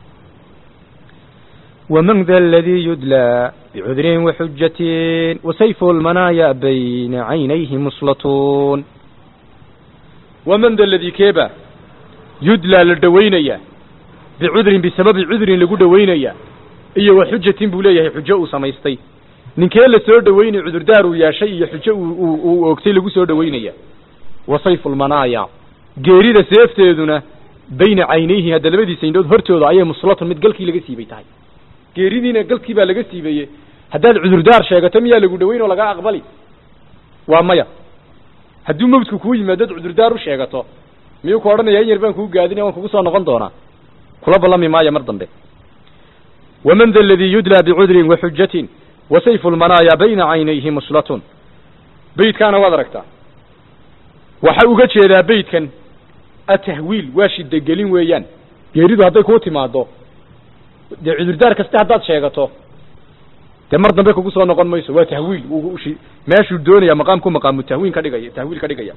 ومن ذا الذي يدلى بعذر وحجة وسيف المنايا بين عينيه مسلطون ومن ذا الذي كيبا يدلى لدوينيا بعذر بسبب عذر لقو دوينيا iyo wa xujatin buu leeyahay xujo uu samaystay ninkee la soo dhaweynay cudurdaar uu yeeshay iyo xujo uu oogtay lagu soo dhaweynaya wa sayfu lmanaaya geerida seefteeduna bayna caynayhi hadda labadiisa indhood hortooda ayay muslatun mid galkii laga siibay tahay geeridiina galkii baa laga siibeeye haddaad cudurdaar sheegato miyaa lagu dhaweyn oo lagaa aqbali waa maya hadduu mawdku kuu yimaado ad cudurdaar u sheegato miyuu ku odhanaya in yar baan kuu gaadinaya waan kugu soo noqon doonaa kula ballami maayo mar dambe waman da aladii yudlaa bicudrin waxujatin wa sayfu lmanaaya bayna caynayhi muslatun beydkaana waad aragtaa waxa uga jeedaa beydkan atahwiil waa shidagelin weeyaan geeridu hadday kuu timaado dee cudurdaar kaste haddaad sheegato dee mar dambe kugu soo noqon mayso waa tahwiil wuu shi meeshuu doonaya maqaamku maqaamu tahwiin ka dhigaya tahwiil ka dhigaya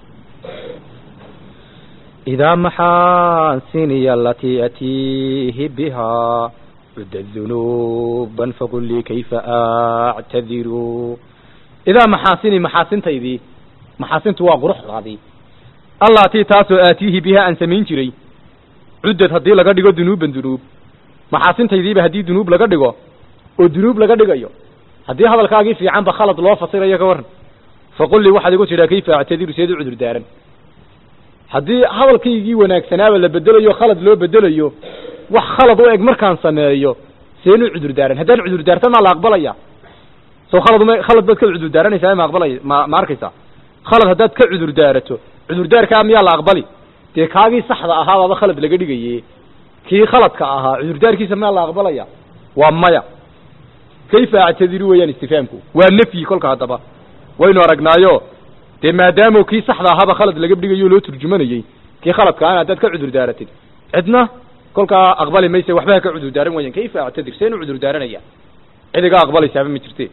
إذا محاسني التي أتيه بها عدت ذنوبا فقل لي كيف أعتذر idaa maxaasini maxaasintaydii maxaasintu waa quruxdaadii allatii taasoo aatiihi bihaa aan samayn jiray cuddad haddii laga dhigo dunuuban dunuub maxaasintaydiiba haddii dunuub laga dhigo oo dunuub laga dhigayo haddii hadalkaagii fiicanba khalad loo fasirayo ka warran faqul lii waxaad igu tidhaa kayfa actadiru seed u cudur daaran haddii hadalkaygii wanaagsanaaba la bedelayo khalad loo bedelayo wax khalad u eg markaan sameeyo seen u cudur daaran haddaan cudur daarta maa la aqbalaya soo khalad uma khalad baad ka cudur daaranaysaa ma aqbalay ma ma arkaysaa khalad haddaad ka cudur daarato cudurdaarkaa miyaa la aqbali dee kaagii saxda ahaabaaba khalad laga dhigaye kii khaladka ahaa cudurdaarkiisa miyaa la aqbalaya waa maya kayfa actadiru weeyaan istifaamku waa nafyi kolka haddaba waynu aragnaayo dee maadaamo kii saxda ahaaba khalad laga dhigayo loo turjumanayey kii khaladka ana haddaad ka cudur daaratid cidna kolkaa aqbali mayse waxba ha ka cudur daaran wayan kayfa actadir seen u cudur daaranaya cidigaa aqbalaysaaba ma jirte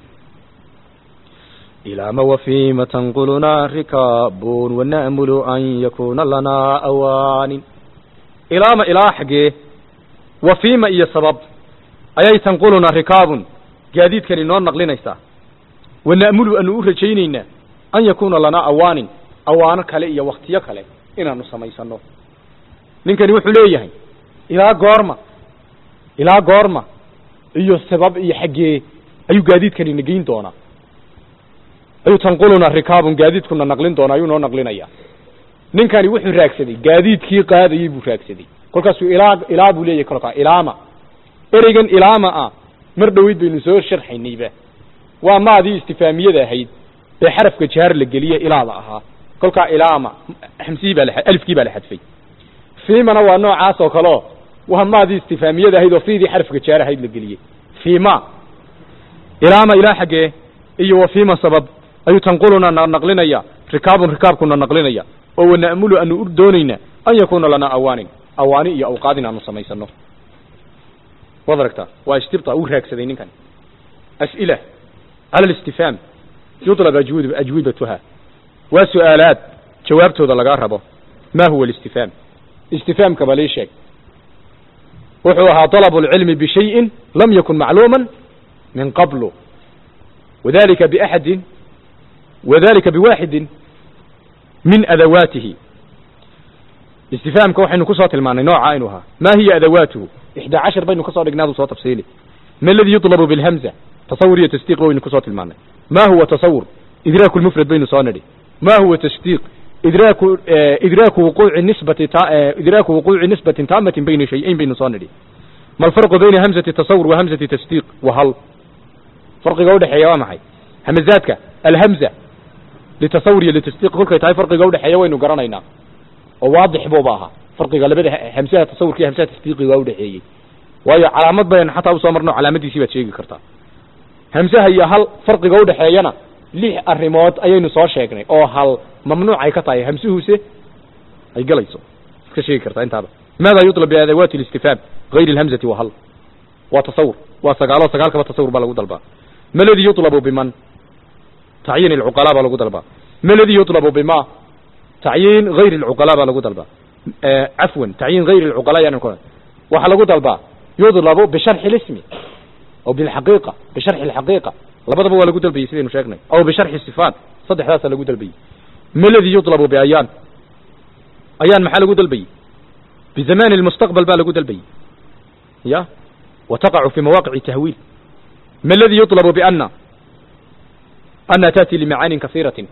إلى ما وفيما تنقلنا ركاب ونأمل أن يكون لنا أوان ilaama ilaa xaggee wafiima iyo sabab ayay tanqulunaa rikaabun gaadiidkani noo naqlinaysaa wana'mulu anu u rajaynaynaa an yakuuna lanaa awaanin awaano kale iyo waktiyo kale inaanu samaysano ninkani wuxuu leeyahay ilaa goorma ilaa goorma iyo sabab iyo xaggee ayuu gaadiidkani nageyn doonaa ayuu tanqulunaa rikaabun gaadiidkuna naqlin doonaa ayuu noo naqlinayaa ninkani wuxuu raagsaday gaadiidkii qaadayey buu raagsaday kolkaasuu ilaa ilaa buu leeyahay kolkaa ilaama ereygan ilaama ah mar dhoweyd baynu soo sharxaynayba waa maadii istifaamiyada ahayd ee xarafka jaar la geliye ilaada ahaa kolkaa ilaama xamsihii baa la alifkii baa la xadfay fiimana waa noocaas oo kaleo waa maadii istifaamiyada ahayd oo fiidii xarafka jaar ahayd la geliyey fiima ilaama ilaa xaggee iyo wa fiima sabab ayuu tanquluna na naqlinaya rikaabun rikaabkuna naqlinaya oo wana'mulu anu u doonayna an yakuuna lanaa awaanin awaani iyo awqaadin aanu samaysano waad aragtaa waa istibta uu raagsaday ninkan as'ila cala alistifaam yuطlab ajwib ajwibatuha waa su'aalaad jawaabtooda lagaa rabo ma huwa alistifaam istifaamka balii sheeg wuxuu ahaa طalabu اlcilmi bishayin lam yakun macluuma min qablu wadalika baxadin wadalika biwaxidin min adawaatihi istifaamka waxaynu kusoo tilmaanay nooca inuu ahaa ma hiya adawaatuhu ixdaa cashar baynu kasoo dhignaadu soo tafsiili ma aladi yuطlabu bilhamza tasawur iyo tasdiiq waynu kusoo tilmaanay ma huwa tasawur idraaku lmufrad baynu soo nidhi ma huwa tasdiiq idraaku idraaku wuquuci nisbati idraaku wuquuci nisbatin taamatin bayna shay-ayn baynu soo nidhi ma alfarqu bayna hamzati tasawur wa hamzati tasdiiq wa hal farqiga udhexeeya waa maxay hamazaadka alhamza litasawur iyo litasdiiq kolkay tahay farqiga udhexeeya waynu garanaynaa oo waadix buuba ahaa farqiga labada hamsaha tasawurka iyo hamsaha tasdiiqiga udhexeeyey waayo calaamad baynu xataa usoo marno calaamadiisii baad sheegi kartaa hamsaha iyo hal farqiga udhexeeyana lix arrimood ayaynu soo sheegnay oo hal mamnuuc ay ka tahay hamsuhuse ay galayso iska sheegi kartaa intaaba maada yuطlab biadawaati اlistifhaam غayr اlhamzati wa hal waa tasawur waa sagaalo sagaalkaba tasawur baa lagu dalbaa ma ladi yuطlabu biman tacyiin اlcuqalaa baa lagu dalbaa ma ladi yuطlabu bima tacyiin غayr اlcuqalaa baa lagu dalbaa cafwan tacyiin غayr اlcuqalaa yan waxaa lagu dalbaa yudlabu bisharxi اlismi aw bilxaqiiqa bisharxi اlxaqiiqa labadaba waa lagu dalbayey sidaynu sheegnay aw bisharxi sifaat saddexdaasaa lagu dalbayey ma ladi yuطlabu biayaan ayaan maxaa lagu dalbayey bizamani اlmustaqbal baa lagu dalbayey ya wa taqacu fi mawaaqici tahwiil ma aladi yuطlabu biana ana taأti limacaanin kasiiratin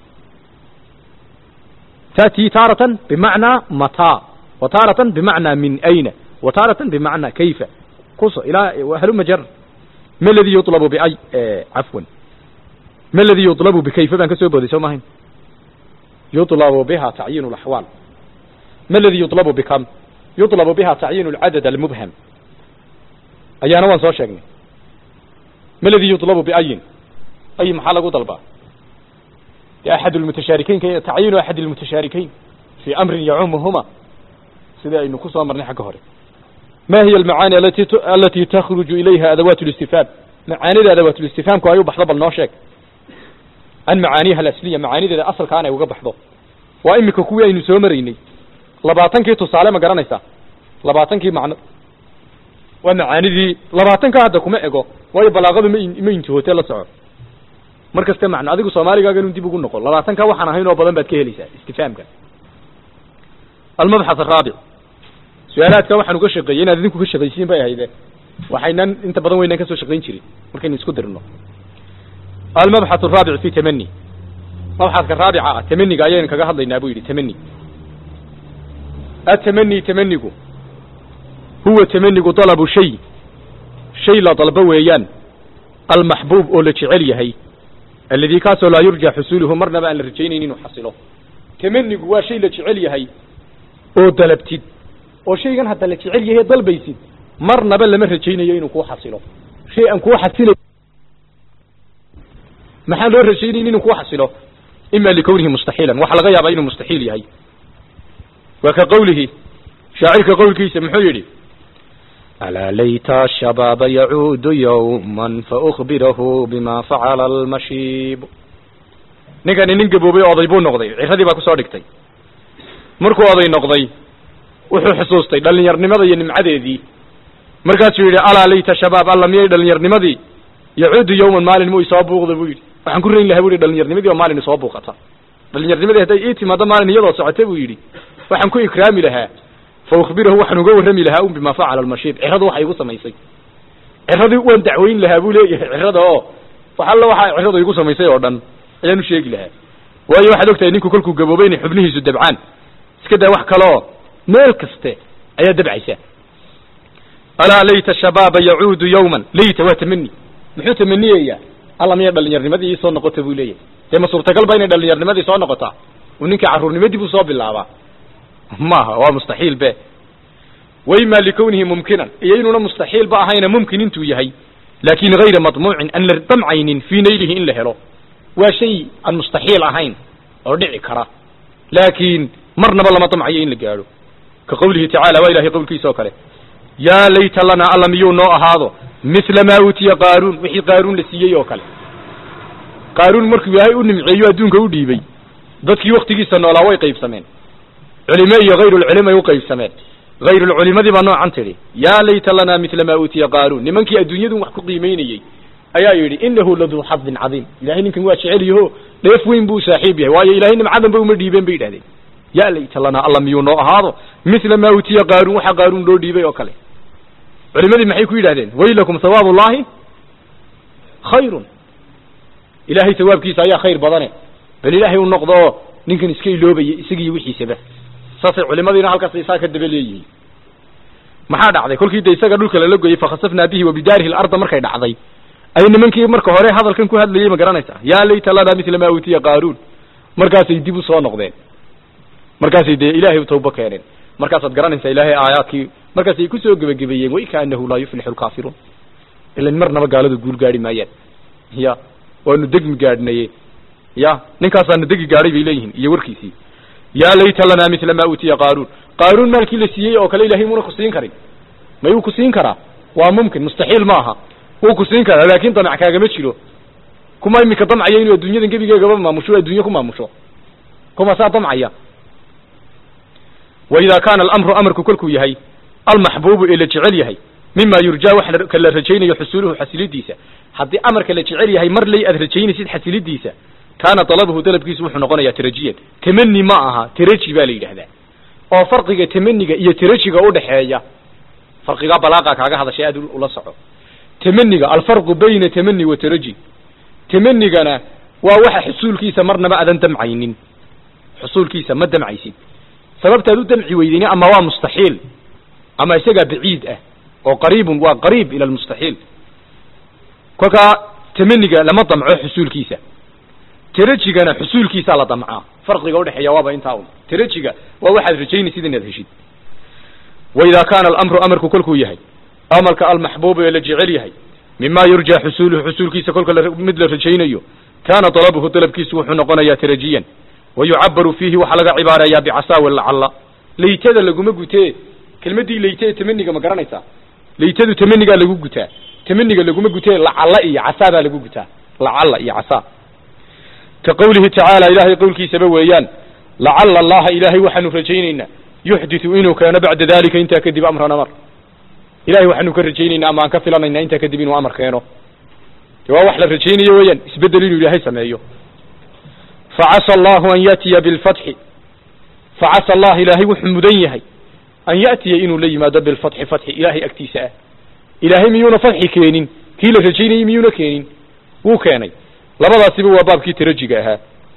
تأتي تارة بمعنى متى وتارة بمعنى من أين وتارة بمعنى كيف قص إلى هلم جر ma ladii yulabu biay cafwan ma ladii yulabu bikayfa baan ka soo booday soo maahayn yulabu biha tacyiin اlaxwaal ma ladii yulabu bikam yulabu biha tacyiin اlcadad almubham ayaana waan soo sheegnay ma ladii yulabu biayin ay maxaa lagu dalbaa axad lmutashaarikeyn tacyiinu axad lmutashaarikeyn fii amrin yacumuhuma sidai aynu ku soo marnay xagga hore ma hiya almacaani alati alati takhruju ilayha adawaat listifhaam macaanida adawaat listifhaamku ay u baxdo bal noo sheeg an macaaniha alasliya macaanideeda asalkaan ay uga baxdo waa imika kuwii aynu soo maraynay labaatankii tusaale ma garanaysaa labaatankii macno waa macaanidii labaatanka hadda kuma ego waayo balaaqadu ma ma intihoote la soco mar kaste macno adigu soomaaligaaga inuu dib ugu noqo labaatanka waxaan ahayn oo badan baad ka helaysaa istifhaamka almabxath araabic su-aalaadka waxaan uga shaqeeyey inaad idinku ka shaqaysiin bay ahayde waxaynan inta badan waynaan ka soo shaqayn jirin markaynu isku dirno almabxath araabic fi tamani mabxadka raabica ah tamaniga ayaynu kaga hadlaynaa buu yidhi tamani atamani tamanigu huwa tamanigu dalabu shay shay la dalbo weeyaan almaxbuub oo la jecel yahay alladii kaasoo laa yurja xusuuluhu marnaba aan la rajaynayn inuu xasilo tamanigu waa shay la jecel yahay oo dalabtid oo shaygan hadda la jecel yahay dalbaysid marnaba lama rajaynayo inuu kuu xasilo shay aan kuu xasilay maxaan loo rajaynayn inuu kuu xasilo ima likawnihi mustaxiilan waxa laga yaabaa inuu mustaxiil yahay waa ka qawlihi shaacirka qowlkiisa muxuu yidhi ألا ليت الشباب يعود يوما فأخبره بما فعل المشيب ninkani nin gaboobay oday buu noqday ciradii baa kusoo dhigtay markuu oday noqday wuxuu xusuustay dhallinyarnimada iyo nimcadeedii markaasuu yidhi alaa layta shabaab alla miyay dhallinyarnimadii yacuudu yawman maalin mu isoo buuqda buu yidhi waxaan ku rayn lahaa bu yidhi dhallinyarnimadii oo maalin isoo buuqata dhallinyarnimadii hadday ii timaado maalin iyadoo socota buu yidhi waxaan ku ikraami lahaa fa ukhbirahu waxaan uga warrami lahaa un bima facala almashiib ciradu waxay igu samaysay ciradii waan dacweyn lahaa buu leeyahay cirada oo wax alla waxa ciradu igu samaysay oo dhan ayaan u sheegi lahaa waayo waxaad ogtahay ninku kolkuu gaboobay inay xubnihiisu dabcaan iska daa wax kaleoo meel kaste ayaa dabcaysa alaa layta shabaaba yacuudu yawman layta waa tamani muxuu tamaniyayaa alla miyay dhallinyarnimadii ii soo noqota buu leeyahay dee ma suurtagal ba inay dhallinyarnimadii soo noqotaa uu ninka carruurnimadii buu soo bilaabaa maaha waa mustaxiil be wayma likawnihi mumkinan iyo inuuna mustaxiil ba ahayna mumkin intuu yahay laakin hayra madmuucin aan la damcaynin fii naylihi in la helo waa shay aan mustaxiil ahayn oo dhici kara laakiin marnaba lama damcayo in la gaadho ka qawlihi tacala waa ilahay qowlkiisa oo kale yaa layta lana alla miyuu noo ahaado mithla maa uutiya qaaruun wixii qaaruun la siiyey oo kale qaaruun markuu ilaahay u nimceeyo adduunka u dhiibay dadkii waktigiisa noolaa way qaybsameen culime iyo hayrulculimay u qaybsameen hayrulculimadii baa noocan tidhi yaa layta lanaa mithla maa uutiya qaaruun nimankii adduunyadun wax ku qiimaynayey ayaa yidhi inahu laduu xadin cadiim ilahay ninkan waa jecel yaho dheef weyn buu saaxiib yahay waayo ilahay nimcadan ba uma dhiibeen bay yidhahdeen yaa layta lanaa alla miyuu noo ahaado mithla maa uutiya qaaruun waxa qaaruun loo dhiibay oo kale culimadii maxay ku yidhahdeen waylakum hawaab ullahi khayrun ilahay sawaabkiisa ayaa khayr badane bal ilaahay u noqdo oo ninkan iska iloobaya isagiiyo wixiisaba saasay culimadiina halkaas isaa ka daba leeyihiin maxaa dhacday kolkii de isaga dhulka lala goyey fakhasafnaa bihi wa bidaarihi larda markay dhacday ay nimankii marka hore hadalkan ku hadlayey ma garanaysaa yaa layta lana mithla maa uutiya qaaruun markaasay dib u soo noqdeen markaasay dee ilaahay u tawbo keeneen markaasaad garanaysaa ilaahay aayaadkii markaasay kusoo gebagabeeyeen waikaanahu laa yuflixu lkaafiruun ilan marnaba gaaladu guul gaadhi maayaan ya waanu degmi gaadhnaye ya ninkaasaanu degi gaadhay bay leeyihiin iyo warkiisii yaa layta lanaa mithla maa uutiya qaaruun qaaruun maalkii la siiyey oo kale ilahay muuna ku siin karin mayuu ku siin karaa waa mumkin mustaxiil ma aha wuu ku siin karaa laakin damac kaagama jiro kuma imika damcaya inuu adduunyadan gebigeegaba maamusho adduunye ku maamusho kuma saa damcaya wa idaa kaana alamru amarku kolkuu yahay almaxbuubu ee la jecel yahay mima yurjaa wax ka la rajaynayo xusuluhu xasilidiisa haddii amarka la jecel yahay mar lay aad rajaynaysid xasilidiisa kaana dalabuhu dalabkiisu wuxuu noqonayaa tarajiyan tamani ma aha taraji baa la yidhaahdaa oo farqiga tamaniga iyo tarajiga udhaxeeya farqigaa balaaqa kaaga hadashay aad ula soco tamaniga alfarqu bayna tamani wa taraji tamanigana waa waxa xusuulkiisa marnaba aadan damcaynin xusuulkiisa ma damcaysid sababtaad u damci weydeyni ama waa mustaxiil ama isagaa baciid ah oo qariibun waa qariib ila lmustaxiil kolkaa tamaniga lama damco xusuulkiisa tarajigana xusuulkiisaa la damcaa farqiga udhexeeya waaba intaa un tarajiga waa waxaad rajaynaysid inaad heshid waidaa kaana alamru amarku kolkuu yahay amarka almaxbuubu ee la jecel yahay mima yurjaa xusuuluhu xusuulkiisa kolka mid la rajaynayo kaana dalabuhu dalabkiisu wuxuu noqonayaa tarajiyan wa yucabaru fiihi waxaa laga cibaareeyaa bicasaawi lacalla laytada laguma gutee kelmaddii layte ee tamaniga ma garanaysaa laytadu tamanigaa lagu gutaa tamaniga laguma gutee lacalla iyo casaa baa lagu gutaa lacalla iyo casaa ka qawlihi tacaala ilaahay qowlkiisaba weeyaan lacalla allaha ilaahay waxaanu rajaynaynaa yuxditu inuu keeno bacda dalika intaa kadib amran amar ilahay waxaanu ka rajaynaynaa ama aan ka filanaynaa intaa kadib inuu amar keeno de waa wax la rajaynayo weeyaan isbedel inuu ilaahay sameeyo facasa allahu an yatiya bilfatxi facasa allah ilaahay wuxuu mudan yahay an ya'tiya inuu la yimaado bilfatxi fatxi ilaahay agtiisa ah ilaahay miyuuna fatxi keenin kii la rajaynayey miyuuna keenin wuu keenay labadaasiba waa baabkii tarajiga ahaa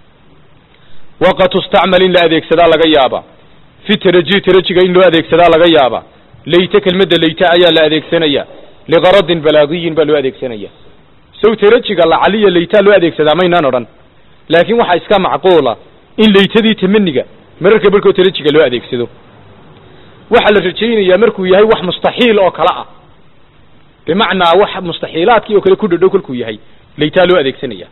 waqad tustacmal in la adeegsadaa laga yaabaa fi taraji tarajiga in loo adeegsadaa laga yaabaa layte kelmadda layte ayaa la adeegsanaya liqaradin balaagiyin baa loo adeegsanaya sow tarajiga lacaliya laytaa loo adeegsadaa maynaan odhan laakiin waxaa iska macquula in laytadii tamaniga mararka barkoo tarajiga loo adeegsado waxaa la rajaynayaa markuu yahay wax mustaxiil oo kale ah bimacnaa wax mustaxiilaadkii oo kale ku dhadhow kolkuu yahay laytaa loo adeegsanaya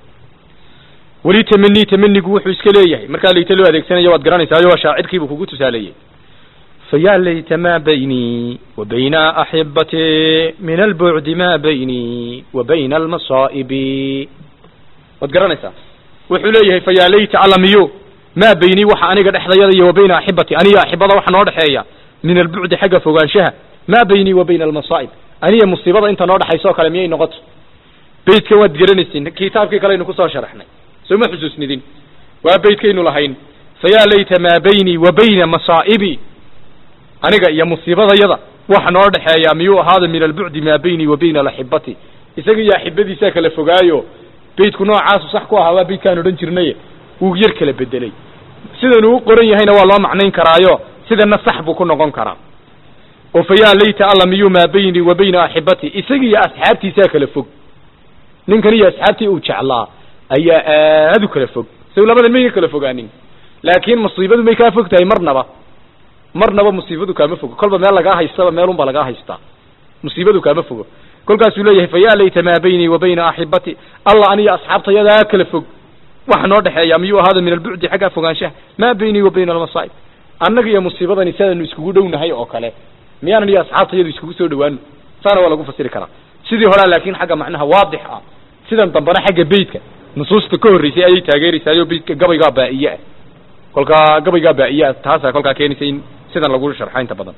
weli tamani tamanigu wuxuu iska leeyahay markaa layta loo adeegsanaya waad garanaysaa waa shaacirkiibuu kugu tusaaleeyey فيا ليت ما بيني وبين أحبتي من البعد ما بيني وبين المصائب waad garanaysaa wuxuu leeyahay fayaa layta alamiyo maa beynii waxa aniga dhexdayada iyo wa bayna axibati aniga axibada waxa noo dhexeeya min albucdi xagga fogaanshaha maa beynii wa bayna almasaa'ib aniga musiibada inta noo dhexaysa oo kale miyay noqoto beytkan waad garanaysin kitaabkii kaleynu kusoo sharaxnay soo ma xusuusnidin waa beytkaynu lahayn fayaa layta maa beynii wa bayna masaa'ibi aniga iyo musiibadayada waxa noo dhexeeya miyuu ahaada min albucdi maa beynii wa bayna alaxibati isaga iyo axibadiisaa kala fogaayo beytku noocaasu sax ku ahaa waa beytkaan odhan jirnay wuu yar kala bedelay sidanuu u qoran yahayna waa loo macnayn karaayo sidana sax buu ku noqon karaa oo fayaa layta alla miyuu maa beynii wa bayna axibati isaga iyo asxaabtiisaa kala fog ninkan iyo asxaabtii uu jeclaa ayaa aad u kala fog saw labadan mayka kala fogaanin laakiin musiibadu may kaa fog tahay marnaba marnaba musiibadu kaama fogo kolba meel lagaa haystaba meelunbaa lagaa haystaa musiibadu kaama fogo kolkaasuu leeyahay fayaa layta maa beynii wa bayna axibati alla aniyo asxaabtayadaa kala fog waxa noo dhexeeya miyuu ahaada min albucdi xagga fogaanshaha maa beynii wa bayna almasaa'ib annaga iyo musiibadani sidaanu iskugu dhownahay oo kale miyaanan iyo asxaabtayadu iskugu soo dhawaano saana waa lagu fasiri karaa sidii horaa laakiin xagga macnaha waadix ah sidan dambana xagga beytka nusuusta ka horreysay ayay taageeraysaayo beytka gabaygaa baa'iye ah kolkaa gabaygaa baa'iye ah taasaa kolkaa keenaysa in sidan lagu sharxa inta badan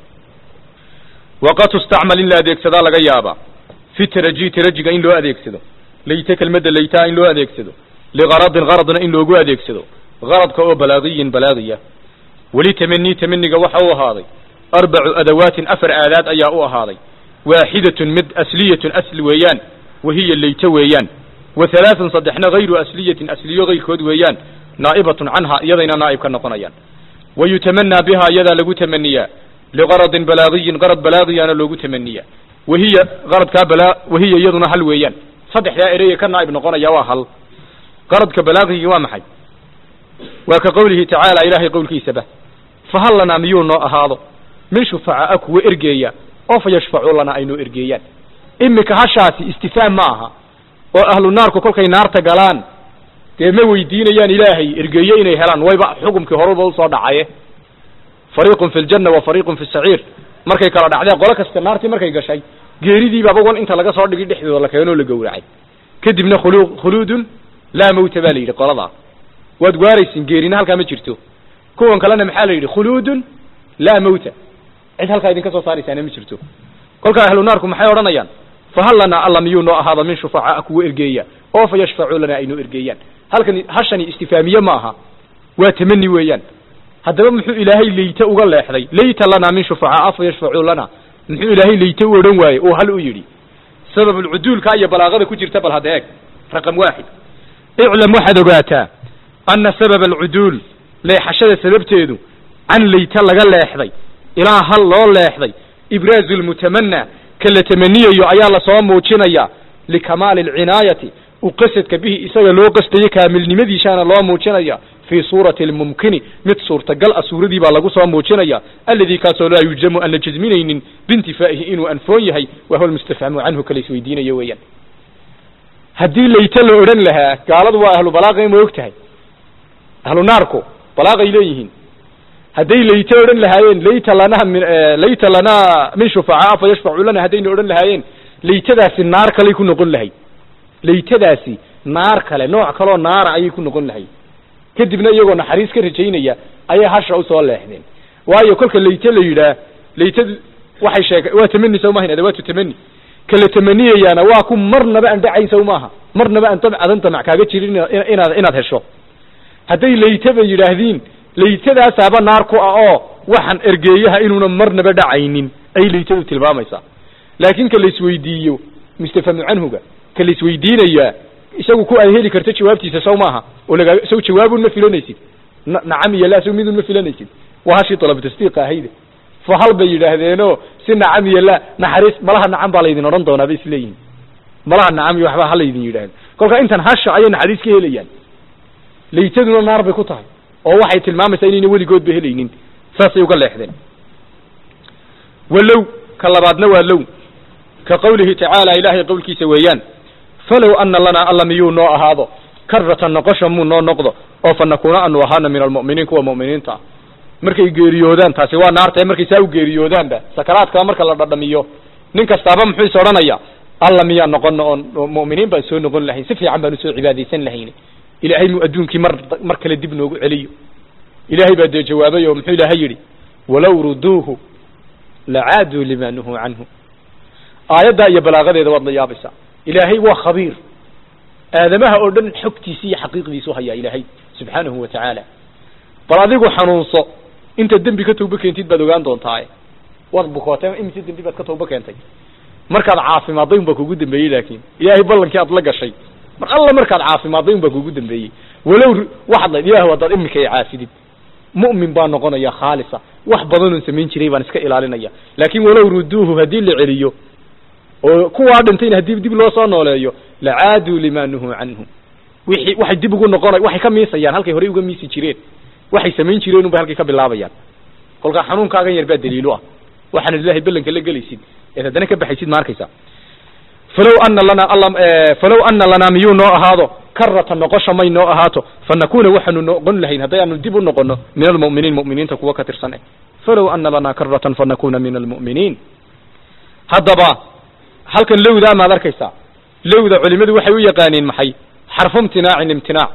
waqad tustacmal in la adeegsadaa laga yaabaa fi taraji tarajiga in loo adeegsado layte kelmadda laytaa in loo adeegsado ligaradin garadna in loogu adeegsado garadka oo balaagiyin balaagiya weli tamanii tamaniga waxa u ahaaday arbacu adawaatin afar aadaad ayaa u ahaaday waaxidatun mid asliyatun asli weeyaan wahiya layte weeyaan wa halaaثun saddexna hayru asliyatin asliyo kayrkood weeyaan naa'ibatun canha iyadayna naa'ib ka noqonayaan wa yutamanaa biha iyadaa lagu tamaniyaa ligaradin balaagiyin garad balaagiyaana loogu tamaniyaa wahiya qaradkaa balaa wahiya iyaduna hal weeyaan saddexdaa ereye ka naa'ib noqonaya waa hal qaradka balaagigii waa maxay waa ka qowlihi tacaala ilaahay qowlkiisaba fahal lanaa miyuu noo ahaado min shufacaa kuwa ergeeya oo fa yashfacuu lanaa ay noo ergeeyaan imika hashaasi istifaam ma aha oo ahlu naarku kolkay naarta galaan dee ma weydiinayaan ilaahay ergeeye inay helaan wayba xukumkii horuba usoo dhacaye fariiqun fi ljanna wa fariiqun fi saciir markay kala dhacdeen qolo kasta naartii markay gashay geeridiibaaba wan inta laga soo dhigi dhexdooda la keenoo la gowracay kadibna khulu khuluudun laa mawta baa la yidhi qoladaa waad waaraysin geerina halkaa ma jirto kuwan kalena maxaa la yidhi khuluudun laa mawta cid halkaa idinka soo saaraysaana ma jirto kolkaa ahlu naarku maxay odhanayaan fahal lanaa alla miyuu noo ahaada min shufacaa kuwa ergeeya oo fa yashfacuu lanaa ay noo ergeeyaan halkani hashani istifaamiye ma aha waa tamani weeyaan haddaba muxuu ilaahay layte uga leexday layta lanaa min shufacaa fa yashfacuu lana muxuu ilaahay layte u odhan waaye oo hal u yidhi sababulcuduulka iyo balaaqada ku jirta bal hadda eeg raqam waaxid iclam waxaad ogaataa ana sababa alcuduul leexashada sababteedu can layta laga leexday ilaa hal loo leexday ibraazu lmutamanaa ka la tamaniyayo ayaa lasoo muujinayaa likamaali alcinaayati u qasadka bihi isaga loo qastayo kaamilnimadiisaana loo muujinaya fii suurati almumkini mid suurtagal ah suuradii baa lagu soo muujinaya alladii kaasoo laa yujzamu aan la jasminaynin biintifaa'ihi inuu anfoon yahay wa huwa almustafhamu canhu kala isweydiinayo weeyaan haddii layte la odhan lahaa gaaladu waa ahlu balaaqay ma og tahay ahlu naarku balaaqay leeyihiin hadday layte odhan lahaayeen layta lanaa min layta lanaa min shufacaa fa yashfacu lana haddayna odhan lahaayeen laytadaasi naar kaley ku noqon lahay laytadaasi naar kale nooc kaloo naara ayay ku noqon lahay kadibna iyagoo naxariis ka rajaynaya ayay hasha usoo leexdeen waayo kolka layte la yidhaah laytadu waxay sheeg waa tamani sow maahan adawaatu tamani kala tamaniyayaana waa ku marnaba aan dhacayn sow maaha marnaba aan dam adan damac kaaga jirin inaad inaad hesho hadday laytaba yidhaahdiin laytadaasaaba naar ku ah oo waxaan ergeeyaha inuuna marnaba dhacaynin ayay laytadu tilmaamaysaa laakiin ka laisweydiiyo mustafhamu canhuga ka laisweydiinayaa isagu ku ay heli karto jawaabtiisa sow maaha oo lagaa sow jawaabun ma filanaysid na nacam iyo la sow midun ma filanaysid waa hashii dalab tasdiiqa ahayde fa hal bay yidhaahdeenoo si nacam iyo la naxariis malaha nacam baa laydin odhan doonaa bay isleeyihin malaha nacam iyo waxbaa ha laydin yidhaahdo kolka intan hasha ayay naxariis ka helayaan laytaduna naar bay ku tahay oo waxay tilmaamaysaa inayna weligoodba helaynin saasay uga leexdeen walow ka labaadna waa low ka qawlihi tacaala ilaahay qowlkiisa weeyaan falow ana lanaa alla miyuu noo ahaado karratan noqosha muu noo noqdo oo fa nakuuna anu ahaana min almu'miniin kuwa mu'miniinta ah markay geeriyoodaan taasi waa naartae markay saa u geeriyoodaanba sakaraadkaa marka la dhadhamiyo nin kastaaba muxuu is odhanaya alla miyaa noqono oon mu'miniin baan soo noqon lahayn si fiican baan usoo cibaadaysan lahayn ilaahay muu adduunkii mar mar kale dib noogu celiyo ilaahay baa dee jawaabay oo muxuu ilaahay yidhi walow ruduuhu lacaaduu lima nuhuu canhu aayaddaa iyo balaaqadeeda waad la yaabaysaa ilaahay waa khabiir aadamaha oo dhan xogtiisi iyo xaqiiqdiisu hayaa ilaahay subxaanahu wa tacaala bal adigu xanuunso intaad dembi ka tawbo keentid baad ogaan doontaaye waad bukootay imise dembi baad ka tawbo keentay markaad caafimaadday un baa kugu dambeeyey laakiin ilaahay ballankii aad la gashay mar alla markaad caafimaadday un baa kugu dambeeyey walow waxaad layd ilah haddaad imika i caafidid mu'min baa noqonaya khaalisa wax badanoon samayn jiray baan iska ilaalinaya laakiin walow ruduuhu haddii la celiyo oo kuwaa dhintayna haddii dib loo soo nooleeyo lacaaduu lima nuhuu canhu wixii waxay dib ugu noqona waxay ka miisayaan halkay horey uga miisi jireen waxay samayn jireen unbay halkay ka bilaabayaan kolkaa xanuunkaagan yar baa daliilu ah waxaana ilaahay ballanka la gelaysid eed haddana ka baxaysid ma arkaysa falow ana lanaa alla falow ana lanaa miyuu noo ahaado karratan noqosha may noo ahaato fa nakuuna waxaanu noqon lahayn haddayaanu dib u noqono min almu'miniin mu'miniinta kuwa ka tirsan eh falow ana lanaa karratan fa nakuuna min almu'miniin haddaba halkan lowdaa maad arkaysaa lowda culimadu waxay u yaqaaniin maxay xarfu imtinaacin imtinaac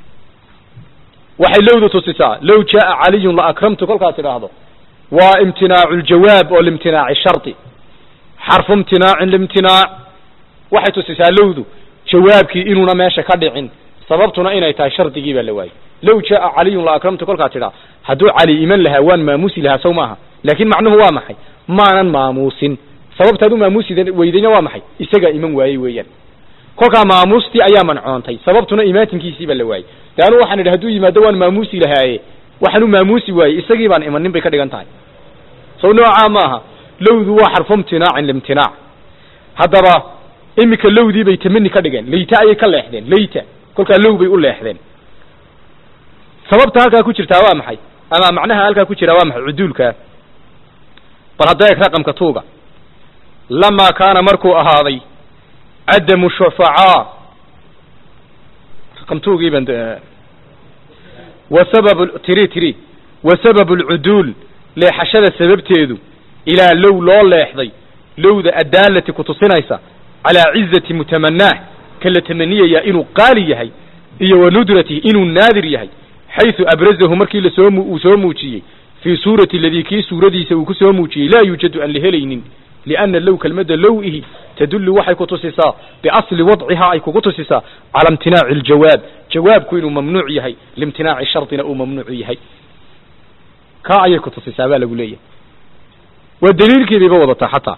waxay lowda tusisaa low jaaa caliyun la akramtu kolkaad tidhaahdo waa imtinaacu ljawaab oo limtinaaci shardi xarfu imtinaacin limtinaac waxay tusisaa lowdu jawaabkii inuuna meesha ka dhicin sababtuna inay tahay shardigii baa la waayey low jaaa caliyun la akramtu kolkaad tidhaa hadduu cali iman lahaa waan maamuusi lahaa sow maaha laakiin macnuhu waa maxay maanan maamuusin sababtaad u maamuusi weydayna waa maxay isagaa iman waayey weeyaan kolkaa maamuustii ayaa mancoontay sababtuna imaatinkiisii baa la waayey de anu waxaan idhi hadduu yimaado waan maamuusi lahaaye waxaan u maamuusi waayey isagii baan imanin bay ka dhigan tahay sow noocaa maaha lowdu waa xarfu imtinaacin limtinaac haddaba imika lowdii bay tamani ka dhigeen layta ayay ka leexdeen layta kolkaa low bay u leexdeen sababta halkaa ku jirtaa waa maxay ama macnaha halkaa ku jiraa waa maxay cuduulkaa bal hadda eeg raqamka tuuga lamaa kaana markuu ahaaday cadamu shufacaa raqam tuugii baan wa sababu tiri tiri wa sababu alcuduul leexashada sababteedu ilaa low loo leexday lowda addaalati kutusinaysa calaa cizati mutamanaah ka la tamaniyaya inuu qaali yahay iyo wa nudratihi inuu naadir yahay xaysu abrazahu markii lasoo uu soo muujiyey fii suurati aladii kii suuradiisa uu ku soo muujiyey laa yuujadu aan la helaynin lianna low kelmadda low-ihi tadullu waxay ku tusisaa biasli wadcihaa ay kugu tusisaa cala imtinaaci aljawaab jawaabku inuu mamnuuc yahay liimtinaaci shardina uu mamnuuc yahay kaa ayay ku tusisaa baa lagu leeyahay waa daliilkii bayba wadataa xataa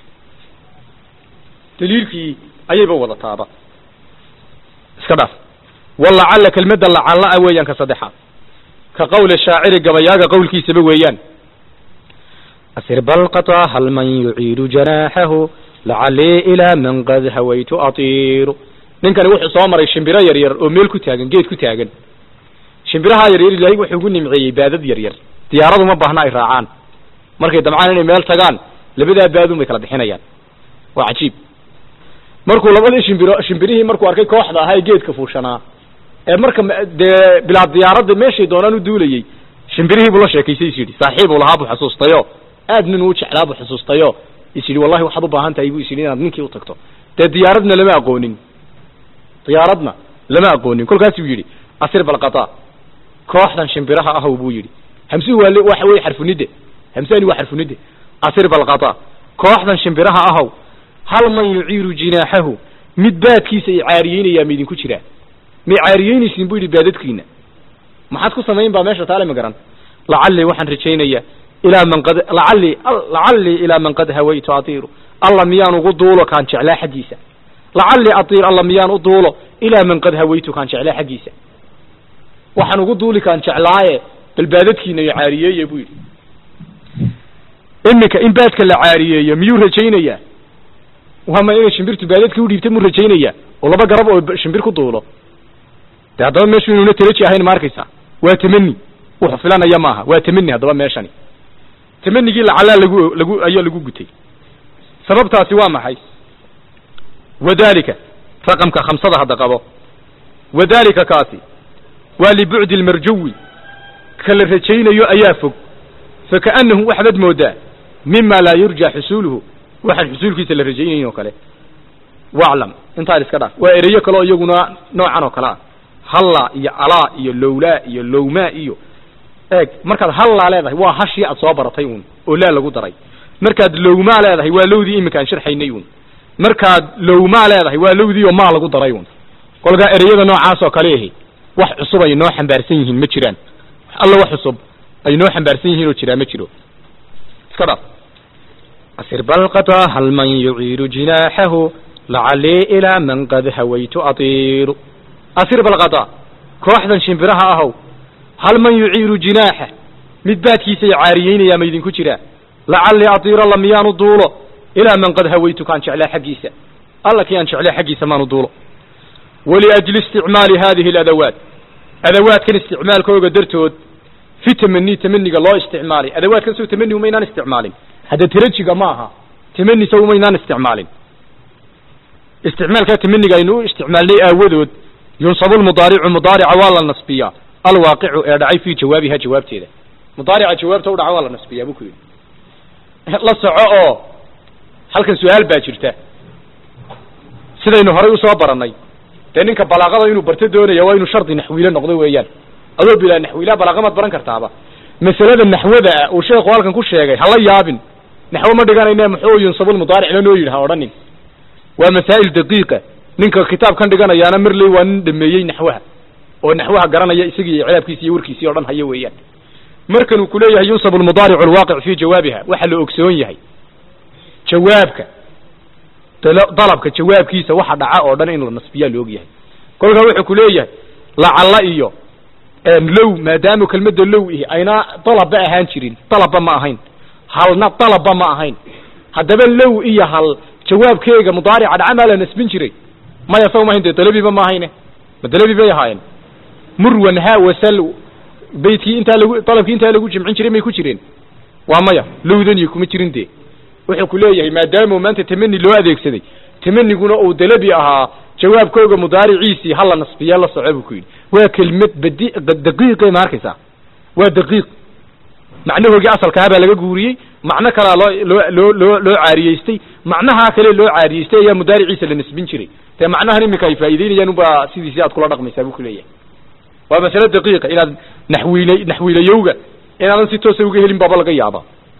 daliilkii ayayba wadataaba iska dhaaf walacalla kelmadda lacalla ah weeyaan ka saddexaad ka qawli shaaciri gabayaaga qowlkiisaba weeyaan أسر بالقطا هل من يعيد جناحه lacalii ilaa man qad hawaytu atiiru ninkani wuxuu soo maray shimbiro yaryar oo meel ku taagan geed ku taagan shimbiraha yaryar ilaahay wuxuu ugu nimceeyey baadad yaryar diyaaradu ma baahna ay raacaan markay damcaan inay meel tagaan labadaa baadun bay kala bixinayaan waa cajiib markuu labadii shimbiro shimbirihii markuu arkay kooxda ahaa ee geedka fuushanaa ee marka dee bilaa diyaaradda meeshay doonaan u duulayey shimbirihii buu la sheekaysay is yidhi saaxiibuu lahaa buu xusuustayo aad nin uu jeclaa buu xusuustayo is yidhi wallahi waxaad u baahan tahay buu is yidhi inaad ninkii u tagto dee diyaaradna lama aqoonin diyaaradna lama aqoonin kolkaasuu yidhi asir balqata kooxdan shimbiraha ahow buu yidhi hamsuhu waa waxa weye xarfunidde hamsani waa xarfunidde asir balqata kooxdan shimbiraha ahow hal man yuciiru jinaaxahu mid baadkiisa i caariyeynayaa ma idinku jiraa may caariyeynaysiin buu yidhi baadadkiina maxaad ku samayn baa meesha taale ma garan lacallii waxaan rajaynayaa ilaa man qad lacallii lacallii ilaa man qad hawaytu atiiru alla miyaan ugu duulo kaan jeclaa xaggiisa lacallii atiir alla miyaan u duulo ilaa man qad hawaytu kaan jeclaa xaggiisa waxaan ugu duuli kaan jeclaaye bal baadadkiina iyo caariyeeye buu yidhi iminka in baadka la caariyeeyo miyuu rajaynayaa waama inay shimbirtu baadadkii udhiibta muu rajaynayaa oo laba garab oo shimbir ku duulo de haddaba meeshu inuuna talaji ahayn ma arkaysaa waa tamani wuxuu filanaya maaha waa tamani haddaba meeshani tamanigii lacalaa lagu lagu ayaa lagu gutay sababtaasi waa maxay wadalika raqamka khamsada hadda qabo wadalika kaasi waa libucdi lmarjuwi ka la rajaynayo ayaa fog fakaanahu waxbaad moodaa mima laa yurja xusuuluhu waxaan xusuulkiisa la rajaynayn oo kale waclam intaan iska dhaaf waa ereyo kale oo iyaguna noocan oo kale ah halla iyo alaa iyo lowlaa iyo lowmaa iyo eeg markaad hallaa leedahay waa hashii aad soo baratay uun oo laa lagu daray markaad lowmaa leedahay waa lowdii iminka aan sharxaynay uun markaad lowmaa leedahay waa lowdii oo maa lagu daray uun kolkaa ereyada noocaas oo kale ahi wax cusub ay noo xambaarsan yihiin ma jiraan alla wax cusub ay noo xambaarsan yihiin oo jiraa ma jiro iska dhaaf asir balqata hal man yuciiru jinaaxahu lacalii ilaa man qad hawaytu atiiru asir balqata kooxdan shimbiraha ahow hal man yuciiru jinaaxa mid baadkiisa i caariyeynayaa ma idinku jiraa lacallii atiir alla miyaanu duulo ilaa man qad hawaytu kaan jeclaa xaggiisa alla kii aan jeclaa xaggiisa maanu duulo waliajli isticmaali hadihi aladawaat adawaadkan isticmaalkooga dartood fi tamani tamaniga loo isticmaalay adawaadkan sow tamani umaynaan isticmaalin hadda tarajiga ma aha tamani sow umaynaan isticmaalin isticmaalkaa tamaniga aynu u isticmaalnay aawadood yunsabu lmudaaricu mudaarica waa la nasbiyaa alwaaqicu ee dhacay fii jawaabiha jawaabteeda mudaarica jawaabta u dhaca waa la nasbiyaa buu ku yidhi la soco oo halkan su-aal baa jirta sidaynu horay usoo barannay dee ninka balaaqada inuu barto doonaya waa inuu shardi naxwiile noqdo weeyaan adoo bilaa naxwiilaa balaaqa maad baran kartaaba masalada naxwada ah uu sheekhu halkan ku sheegay hala yaabin naxwo ma dhiganayne muxuu yunsabulmudaaric lanoo yidhi ha odhanin waa masaa'il daqiiqa ninka kitaabkan dhiganayaana marley waa nin dhameeyey naxwaha oo naxwaha garanaya isagii icraabkiisi iyo warkiisii o dhan haya weeyaan markan uu kuleeyahay yunsabu lmudaaricu alwaaqic fii jawaabiha waxa la ogsoon yahay jawaabka dalabka jawaabkiisa waxa dhaca oo dhan in la nasbiyaa la og yahay kolkaa wuxuu ku leeyahay lacalla iyo low maadaama kelmadda low ihi ayna dalabba ahaan jirin dalabba ma ahayn halna dalabba ma ahayn haddaba low iyo hal jawaabkeega mudaarica dhaca maa la nasbin jiray maya saw mahayn dee dalabiba ma ahayne ma dalabi bay ahaayeen murwan ha wasal beytkii intaa lagu dalabkii intaa lagu jimcin jiray may ku jireen waa maya lowdan iyo kuma jirin dee wuxuu ku leeyahay maadaama maanta tamani loo adeegsaday tamaniguna uu dalabi ahaa jawaabkooga mudaariciisii hala nasbiya la soco buu ku yidhi waa kelmad badi daqiiqe ma arkaysaa waa daqiiq macnahoogii asalkaha baa laga guuriyey macno kalaa loo loo loo loo loo caariyeystay macnahaa kale loo caariyeystay ayaa mudaariciisa la nasbin jiray dee macnahan iminka ay faa'iideynayaan unbaa sidiisi aad kula dhaqmaysaa buu ku leeyahay waa masale daqiiqa inaad naxwiile naxwiilayowga inaadan si toosa uga helin baaba laga yaaba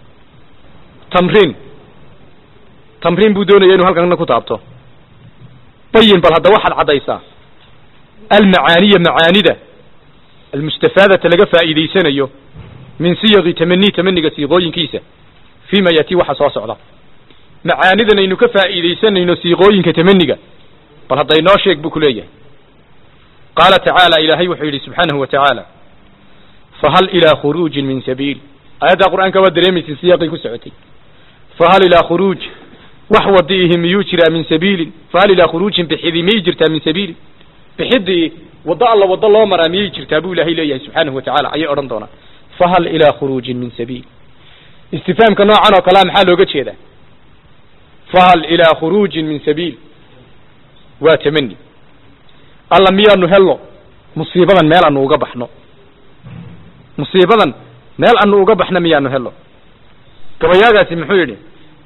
tamriin tamriin buu doonaya inuu halkanna ku taabto bayin bal hadda waxaad caddaysaa almacaaniya macaanida almustafaadata laga faa'iidaysanayo min siyaqi tamani tamaniga siiqooyinkiisa fima yati waxa soo socda macaanidan aynu ka faa'iidaysanayno siiqooyinka tamaniga bal hadda inoo sheeg buu ku leeyahay qaala tacaala ilaahay wuxuu yidhi subxaanahu wa tacaala fahal ilaa khuruujin min sabiil aayadda qur'aanka waa dareemaysa siyaqii ku socotay fahal ilaa khuruuj wax wadiihi miyuu jiraa min sabiilin fahal ilaa khuruujin bixidii miyay jirtaa min sabiilin bixidii waddo alla waddo loo maraa miyay jirtaa buu ilaahay leeyahay subxaanahu watacaala ayay odhan doonaan fahal ilaa khuruujin min sabiil istifaamka noocan oo kalea maxaa looga jeedaa fahal ilaa khuruujin min sabiil waa tamani alla miyaanu helno musiibadan meel anu uga baxno musiibadan meel anu uga baxno miyaanu helno gabayaagaasi muxuu yidhi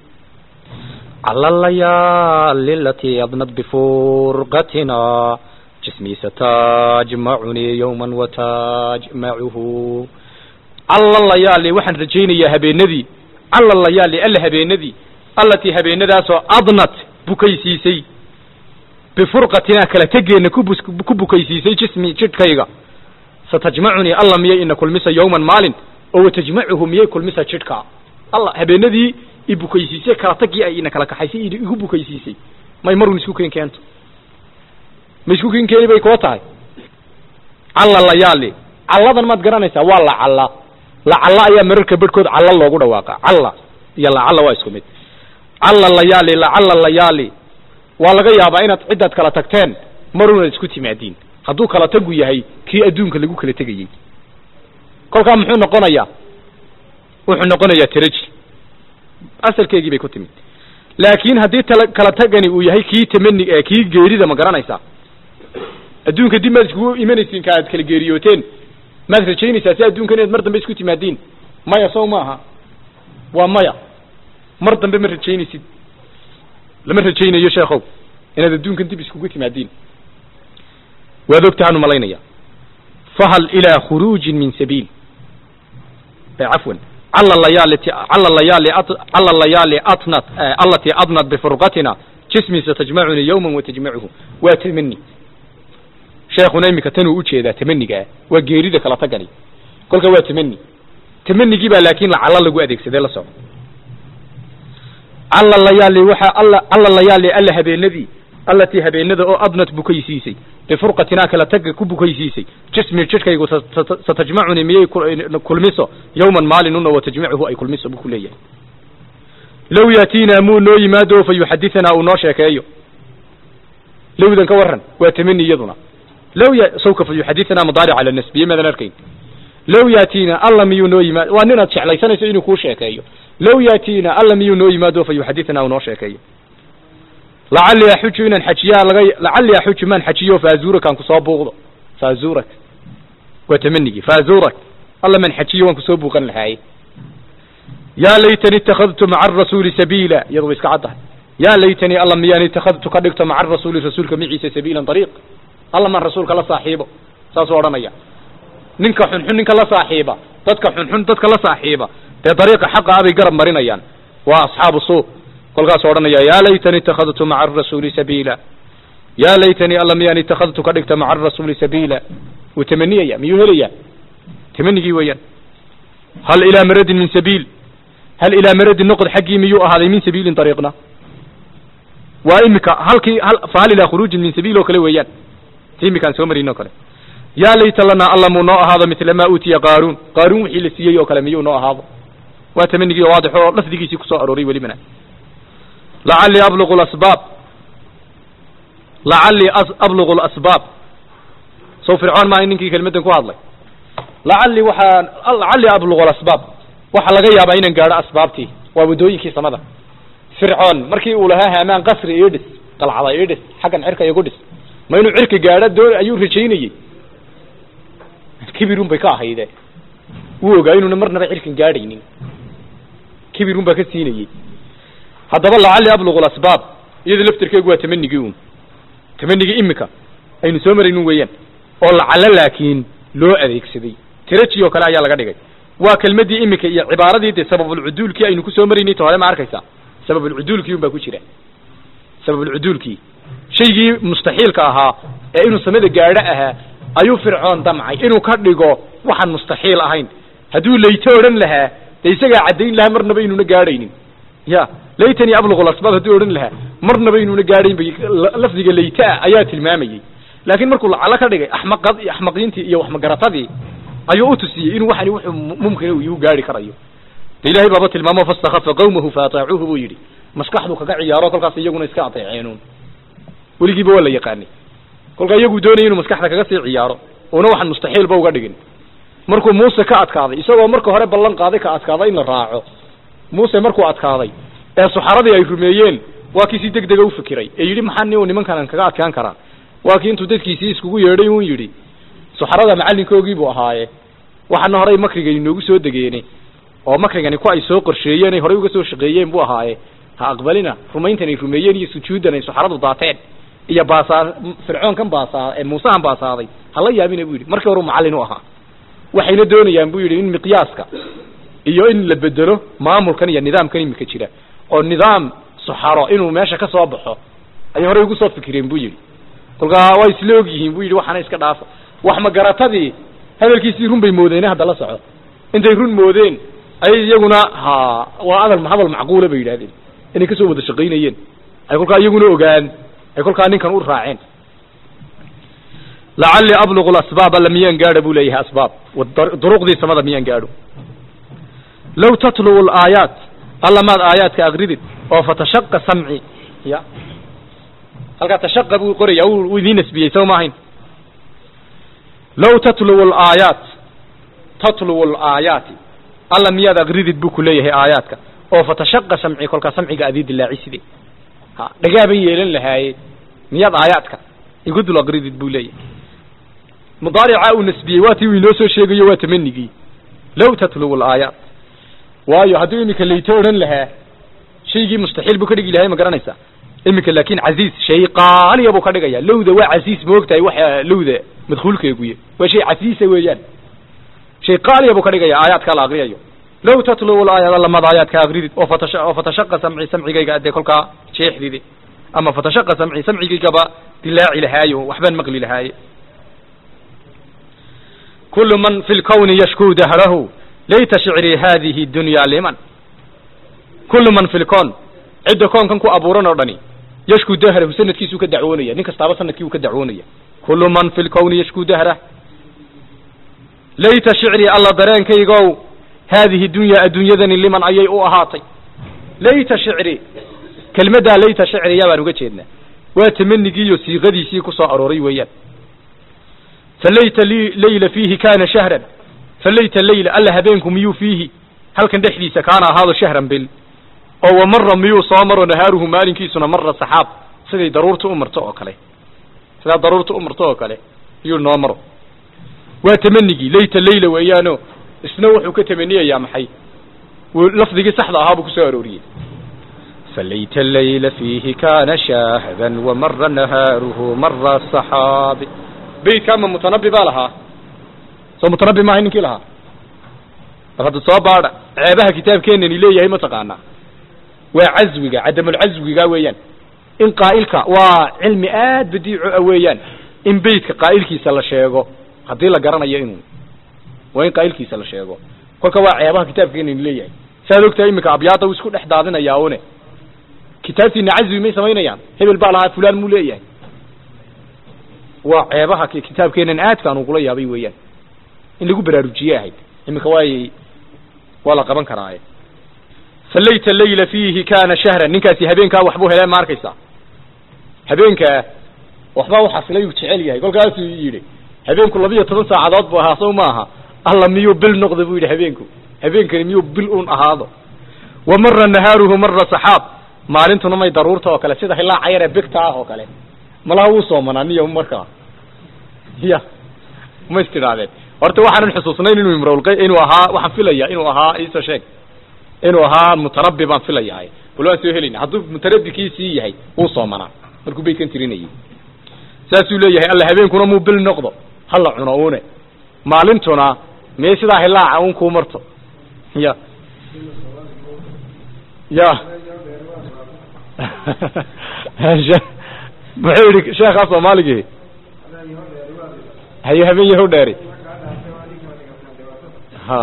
على الليالي التي أضنت بفرقتنا جسمي ستجمعني يوما وتجمعه alla layaali waxaan rajaynayaa habeenadii alla layaali alla habeenadii allatii habeenadaasoo adnat bukaysiisay bifurqatinaa kala tegeenna kubus ku bukaysiisay jismi jidhkayga satajmacunii alla miyay ina kulmisa yowman maalin oo watajmacuhu miyay kulmisa jidhka alla habeenadii i bukaysiisay kala tagii ay ina kala kaxaysay i- igu bukaysiisay may marun isku keen keento ma isku keen keeni bay koo tahay calla layaali calladan maad garanaysaa waa la calla la calla ayaa mararka bedhkood calla loogu dhawaaqa calla iyo la calla waa isku mid calla layaali la calla layaali waa laga yaabaa inaad ciddaad kala tagteen marunaad isku timaadiin hadduu kala tagu yahay kii adduunka lagu kala tegayey kolkaa muxuu noqonayaa wuxuu noqonayaa taraji asalkeegii bay ku timid laakiin haddii tala kala tagani uu yahay kii tamani ee kii geerida ma garanaysaa adduunka dib maad iskugu imanaysiin ka aad kala geeriyooteen maad rajaynaysaa si adduunka inaad mar dambe isku timaadiin maya sow maaha waa maya mar dambe ma rajaynaysid lama rajaynayo sheekhow inaad adduunkan dib iskugu timaadiin waad ogtahaanu malaynaya fahal ilaa khuruujin min sabiil cafwan cala layaali cala layaali cala layaali atnat allatii adnat bifurqatina jismi satajmacuni yawman watajmacuhu waa tamani sheekhuna iminka tanuu ujeedaa tamanigaa waa geerida kala tagani kolka waa tamani tamanigii baa laakiin lacalla lagu adeegsaday la soco calla layaali waxa alla calla layaali alla habeenadii allatii habeenada oo adnat bukaysiisay bifurqatinaa kala taga ku bukaysiisay jismi jidhkaygu sa- sa- satajmacuni miyay ku- kulmiso yawman maalinuna watajmacuhu ay kulmiso buu ku leeyahay low yaatiinaa muu noo yimaado fa yuxadithanaa uu noo sheekeeyo lowdan ka waran waa tamani iyaduna low ya sawka fa yuxadithanaa mudaaric cala nasbiye maadan arkayn low yaatiina alla miyuu noo yimaado waa ninaad jeclaysanayso inuu kuu sheekeeyo low yaatiina alla miyuu noo yimaado fa yuxadithanaa uu noo sheekeeyo lacalli axuju inaan xajiyaa laga lacalli axuju maan xajiyo faazuurakaan kusoo buuqdo faazuurak waa tamanigii faazuurak alla man xajiyo waan kusoo buuqan lahaaye yaa laytani ittakhadtu maca arasuuli sabiila iyadu way iska caddahay yaa laytanii alla miyaan ittakhadtu ka dhigto maca arasuuli rasuulka maciisa sabiilan dariiq alla maan rasuulka la saaxiibo saasuu odhanaya ninka xunxun ninka la saaxiiba dadka xunxun dadka la saaxiiba dee dariiqa xaqa abay garab marinayaan waa asxaabu suuq kolkaasuu odhanaya yaa laytani ittakhadtu maca arasuuli sabiila yaa laytanii alla miyaan ittakhadtu ka dhigto maca arasuuli sabiila wuu tamaniyaya miyuu helaya tamanigii weeyaan hal ilaa maradin min sabiil hal ilaa maradin noqod xaggii miyuu ahaaday min sabiilin dariiqna waa imika halkii hal fa hal ilaa khuruujin min sabiil oo kale weeyaan ti imikaan soo marin oo kale yaa layta lanaa alla muu noo ahaado mitla maa uutiya qaaruun qaaruun wixii la siiyey oo kale miyuu noo ahaado waa tamanigii waadix oo lafdigiisii kusoo arooray welibana lacallii abluqu lasbaab lacallii abluqu lasbaab sow fircoon maaha ninkii kelmaddan ku hadlay lacallii waxaan lacallii abluqu lasbaab waxaa laga yaabaa inaan gaadho asbaabtii waa waddooyinkii samada fircoon markii uu lahaa haamaan qasri ii dhis qalcada ii dhis xaggan cirka igu dhis ma inuu cirka gaadho doon ayuu rajaynayey kibirun bay ka ahayde wuu ogaa inuuna marnaba cirkan gaadhaynin kibirun baa ka siinayey haddaba lacalli abluqu lasbaab iyada laftirkeegu waa tamanigii un tamanigii imika aynu soo maraynin weeyaan oo lacallo laakiin loo adeegsaday tiraji oo kale ayaa laga dhigay waa kelmaddii imika iyo cibaaradii dee sababulcuduulkii aynu kusoo maraynay ta hore ma arkaysaa sababulcuduulkii un baa ku jira sababulcuduulkii shaygii mustaxiilka ahaa ee inuu samada gaadho ahaa ayuu fircoon damcay inuu ka dhigo waxaan mustaxiil ahayn hadduu layto odhan lahaa dee isagaa caddayn lahaa marnaba inuuna gaadhaynin ya laytanii abluqu lasbaab hadduu odhan lahaa marnaba inuuna gaadhayn bay lafdiga laytaa ayaa tilmaamayey laakiin markuu lacalo ka dhigay axmaqad axmaqiintii iyo waxmagaratadii ayuu utusiyey inuu waxani wuxuu mumkin uu gaari karayo de ilahay baaba tilmaamo fastakhafa qawmahu faataacuuhu buu yidhi maskaxdu kaga ciyaaro kolkaas iyaguna iska adeeceenuun weligiiba waa la yaqaanay kolkaa iyagu doonaya inuu maskaxda kaga sii ciyaaro una waxaan mustaxiilba uga dhigin markuu muuse ka adkaaday isagoo marka hore ballan qaaday ka adkaada in la raaco muuse markuu adkaaday ee suxaradii ay rumeeyeen waa kii si deg dega ufikiray ee yidhi maxaa ni nimankan kaga adkaan karaa waa kii intuu dadkiisii iskugu yeedhay un yidhi suxarada macalinkoogii buu ahaaye waxaana horey makriga inoogu soo degeene oo makrigani ku ay soo qorsheeyeen ay horey uga soo shaqeeyeen buu ahaaye ha aqbalina rumayntan ay rumeeyeen iyo sujuudan ay suxaradu daateen iyo baasaa fircoonkan baasaa ee muusehan baasaaday hala yaabina buu yidhi markii horeu macallin u ahaa waxayna doonayaan buu yidhi in miqyaaska iyo in la bedelo maamulkan iyo nidaamkan imika jira oo nidaam suxaro inuu meesha ka soo baxo ayay horey ugu soo fikireen buu yidhi kolkaa waa isla og yihiin buu yidhi waxaana iska dhaafa wax magaratadii hadalkiisii run bay moodeene hadda la soco intay run moodeen ayay iyaguna ha waa adal hadal macquula bay yidhahdeen inay kasoo wada shaqaynayeen ay kolkaa iyaguna ogaan ay kolkaa ninkan u raaceen lacalli ablugu lasbaab alla miyaan gaadho buu leeyahay asbaab duruqdii samada miyaan gaadho low tatlubu laayaat alla maad aayaadka akridid oo fatashaqa samci ya halkaa tashaqa buu qoraya uu idiin nasbiyey soo maahayn low tatlubu laayaat tatlubu laayaati alla miyaad akridid buu ku leeyahay aayaadka oo fatashaqa samci kolkaa samciga adii dilaaciside ha dhagaaban yeelan lahaaye miyaad aayaadka igu dul akridid buu leeyahay mudaarica uu nasbiyey waa tii uu inoo soo sheegayo waa tamanigii low tatlubu laayaat waayo hadduu iminka layto odhan lahaa shaygii mustaxiil buu ka dhigi lahay ma garanaysaa iminka laakin casiiz shay qaaliya buu ka dhigaya lowda waa casiis moogtahay waxa lowda madkuulkeeguye waa shay casiisa weeyaan shay qaaliya buu ka dhigaya aayaadkaa la akriyayo low tatlubu laayaat allamad aayaadka akridid oo fatasha oo fatashaqa samci samcigayga adee kolkaa jeexdide ama fatashaqa samci samcigaygaba dilaaci lahaayo waxbaan maqli lahaaye kulu man fi lkawni yashkuu dahrahu layta shicrii hadihi dunya liman kullu man fi lkown cidda koonkan ku abuuran oo dhani yashkuu dahrahu sanadkiisuu ka dacwoonaya nin kastaaba sanadkii uu ka dacwoonaya kullu man fi lkawni yashkuu dahrah layta shicrii alla dareenkaygow haadihi dunya adduunyadani liman ayay u ahaatay layta shicri kelmaddaa layta shicriya baan uga jeednaa waa tamanigiiyo siiqadiisii ku soo arooray weeyaan falayta li layla fiihi kana shahran falayta layla alla habeenku miyuu fiihi halkan dhexdiisa kaana ahaado shahran bil oo wamara miyuu soo maro nahaaruhu maalinkiisuna mara saxaab siday daruurta u marto oo kale sidaa daruurta u marto oo kale iyuu noo maro waa tamanigii layta layla weeyaano isna wuxuu ka tamaniyayaa maxay lafdigii saxda ahaa buu kusoo arooriyey falayta layla fiihi kana shahdan wamara nahaaruhu mara saxaabi beytka ama mutanabi baa lahaa soo mutanabi maahay ninkii lahaa bal hadda soo baadha ceebaha kitaabkeenani leeyahay mataqaanaa waa caswiga cadamulcaswiga weeyaan in qaa'ilka waa cilmi aad badiico ah weeyaan in beytka qaa'ilkiisa la sheego haddii la garanayo inuu waa in qaa'ilkiisa la sheego kolka waa ceebaha kitaabkeenani leeyahay saad ogtahay iminka abyaada uu isku dhex daadinayaa une kitaabtiina caswi may samaynayaan hebel baa lahaa fulaan muu leeyahay waa ceebaha kitaabkeenan aadkaan ugula yaabay weeyaan in lagu baraarujiye ahayd iminka waay waa la qaban karaaye falayta layla fiihi kana shahran ninkaasi habeenkaa waxbuu helee ma arkaysaa habeenkaa waxbaa uxasilay uu jecel yahay kolkaasuu yidhi habeenku labiyo toban saacadood buu ahaa sow maaha alla miyuu bil noqda buu yidhi habeenku habeenkani miyuu bil un ahaado wa mara nahaaruhu mara saxaab maalintuna may daruurta oo kale sida hilaaca yar ee bigta ah oo kale malaha wuu soomanaa niya markaa ya ma istidhaahdeen horta waxaanan xusuusnayn inuu imrolq inuu ahaa waxaan filaya inuu ahaa iisoo sheeg inuu ahaa mutanabi baan filayahay bal waan soo helayna hadduu mutanabbikiisii yahay wuu soomanaa markuu beytkan tirinayay saasuu leeyahay alla habeenkuna muu bil noqdo hala cuno une maalintuna mee sidaa hilaaca un kuu marto ya ya muxuu yihi sheekhaa soomaaligii haye habeen yahow dheeri ha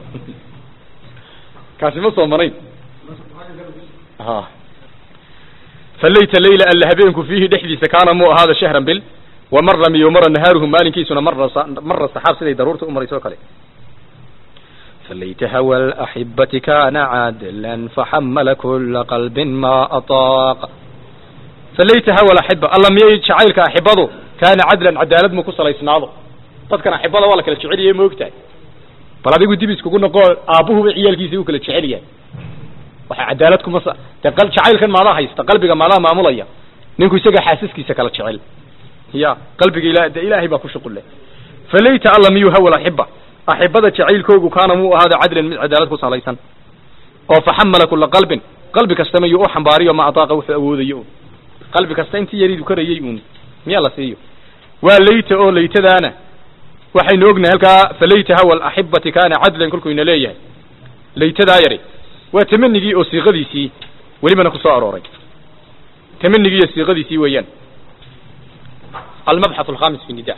kaasi ma soomanayn ha falayta layla alla habeenku fiihi dhexdiisa kaana muu ahaada shahran bil wamara miyo mara nahaaruhu maalinkiisuna mara mara saxaab siday daruurta u marayso o kale فليت هوى الأحبة كان عادلا فحمل كل قلب ما أطاق فليت هوى الأحبة الله ميي جعيلك أحبضه كان عدلا عدالة مكو صليسناضه dadkan axibada waa la kala jecel yahay moogtahay bal adigu dib iskugu noqo aabuhuba ciyaalkiisa u kala jecel yahay waxa cadaalad kuma sa de qal jacaylkan maadaa haysta qalbiga maadaa maamulaya ninku isaga xaasaskiisa kala jecel ya qalbiga ila de ilaahay baa ku shuqul leh falayta alla miyuu hawal axiba axibada jacaylkoogu kaana muu ahaada cadlan mid cadaalad ku salaysan oo faxamala kula qalbin qalbi kasta mayuu u xambaariyo ma ataaqa wuxuu awoodayo un qalbi kasta intii yariidu karayay uun miyaa la siiyo waa layta oo laytadaana waxaynu ognahay halkaa falayta hawa alaxibati kaana cadlan kolkuu ina leeyahay laytadaa yari waa tamanigii oo siiqadiisii welibana ku soo arooray tamanigii iyo siiqadiisii weeyaan almabxath alkhamis fi nida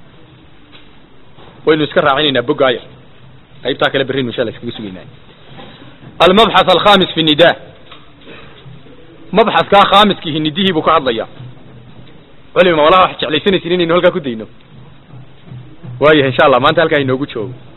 waynu iska raacinaynaa bogaaya qaybtaa kale berrinu insha alla iskaga sugaynaa almabxath alkhamis fi nida mabxaskaa khaamiskii nidihii buu ka hadlayaa culima walaha wax jeclaysanaysin inaynu halkaa ku dayno waayahay insha allah maanta halkaa inoogu joogo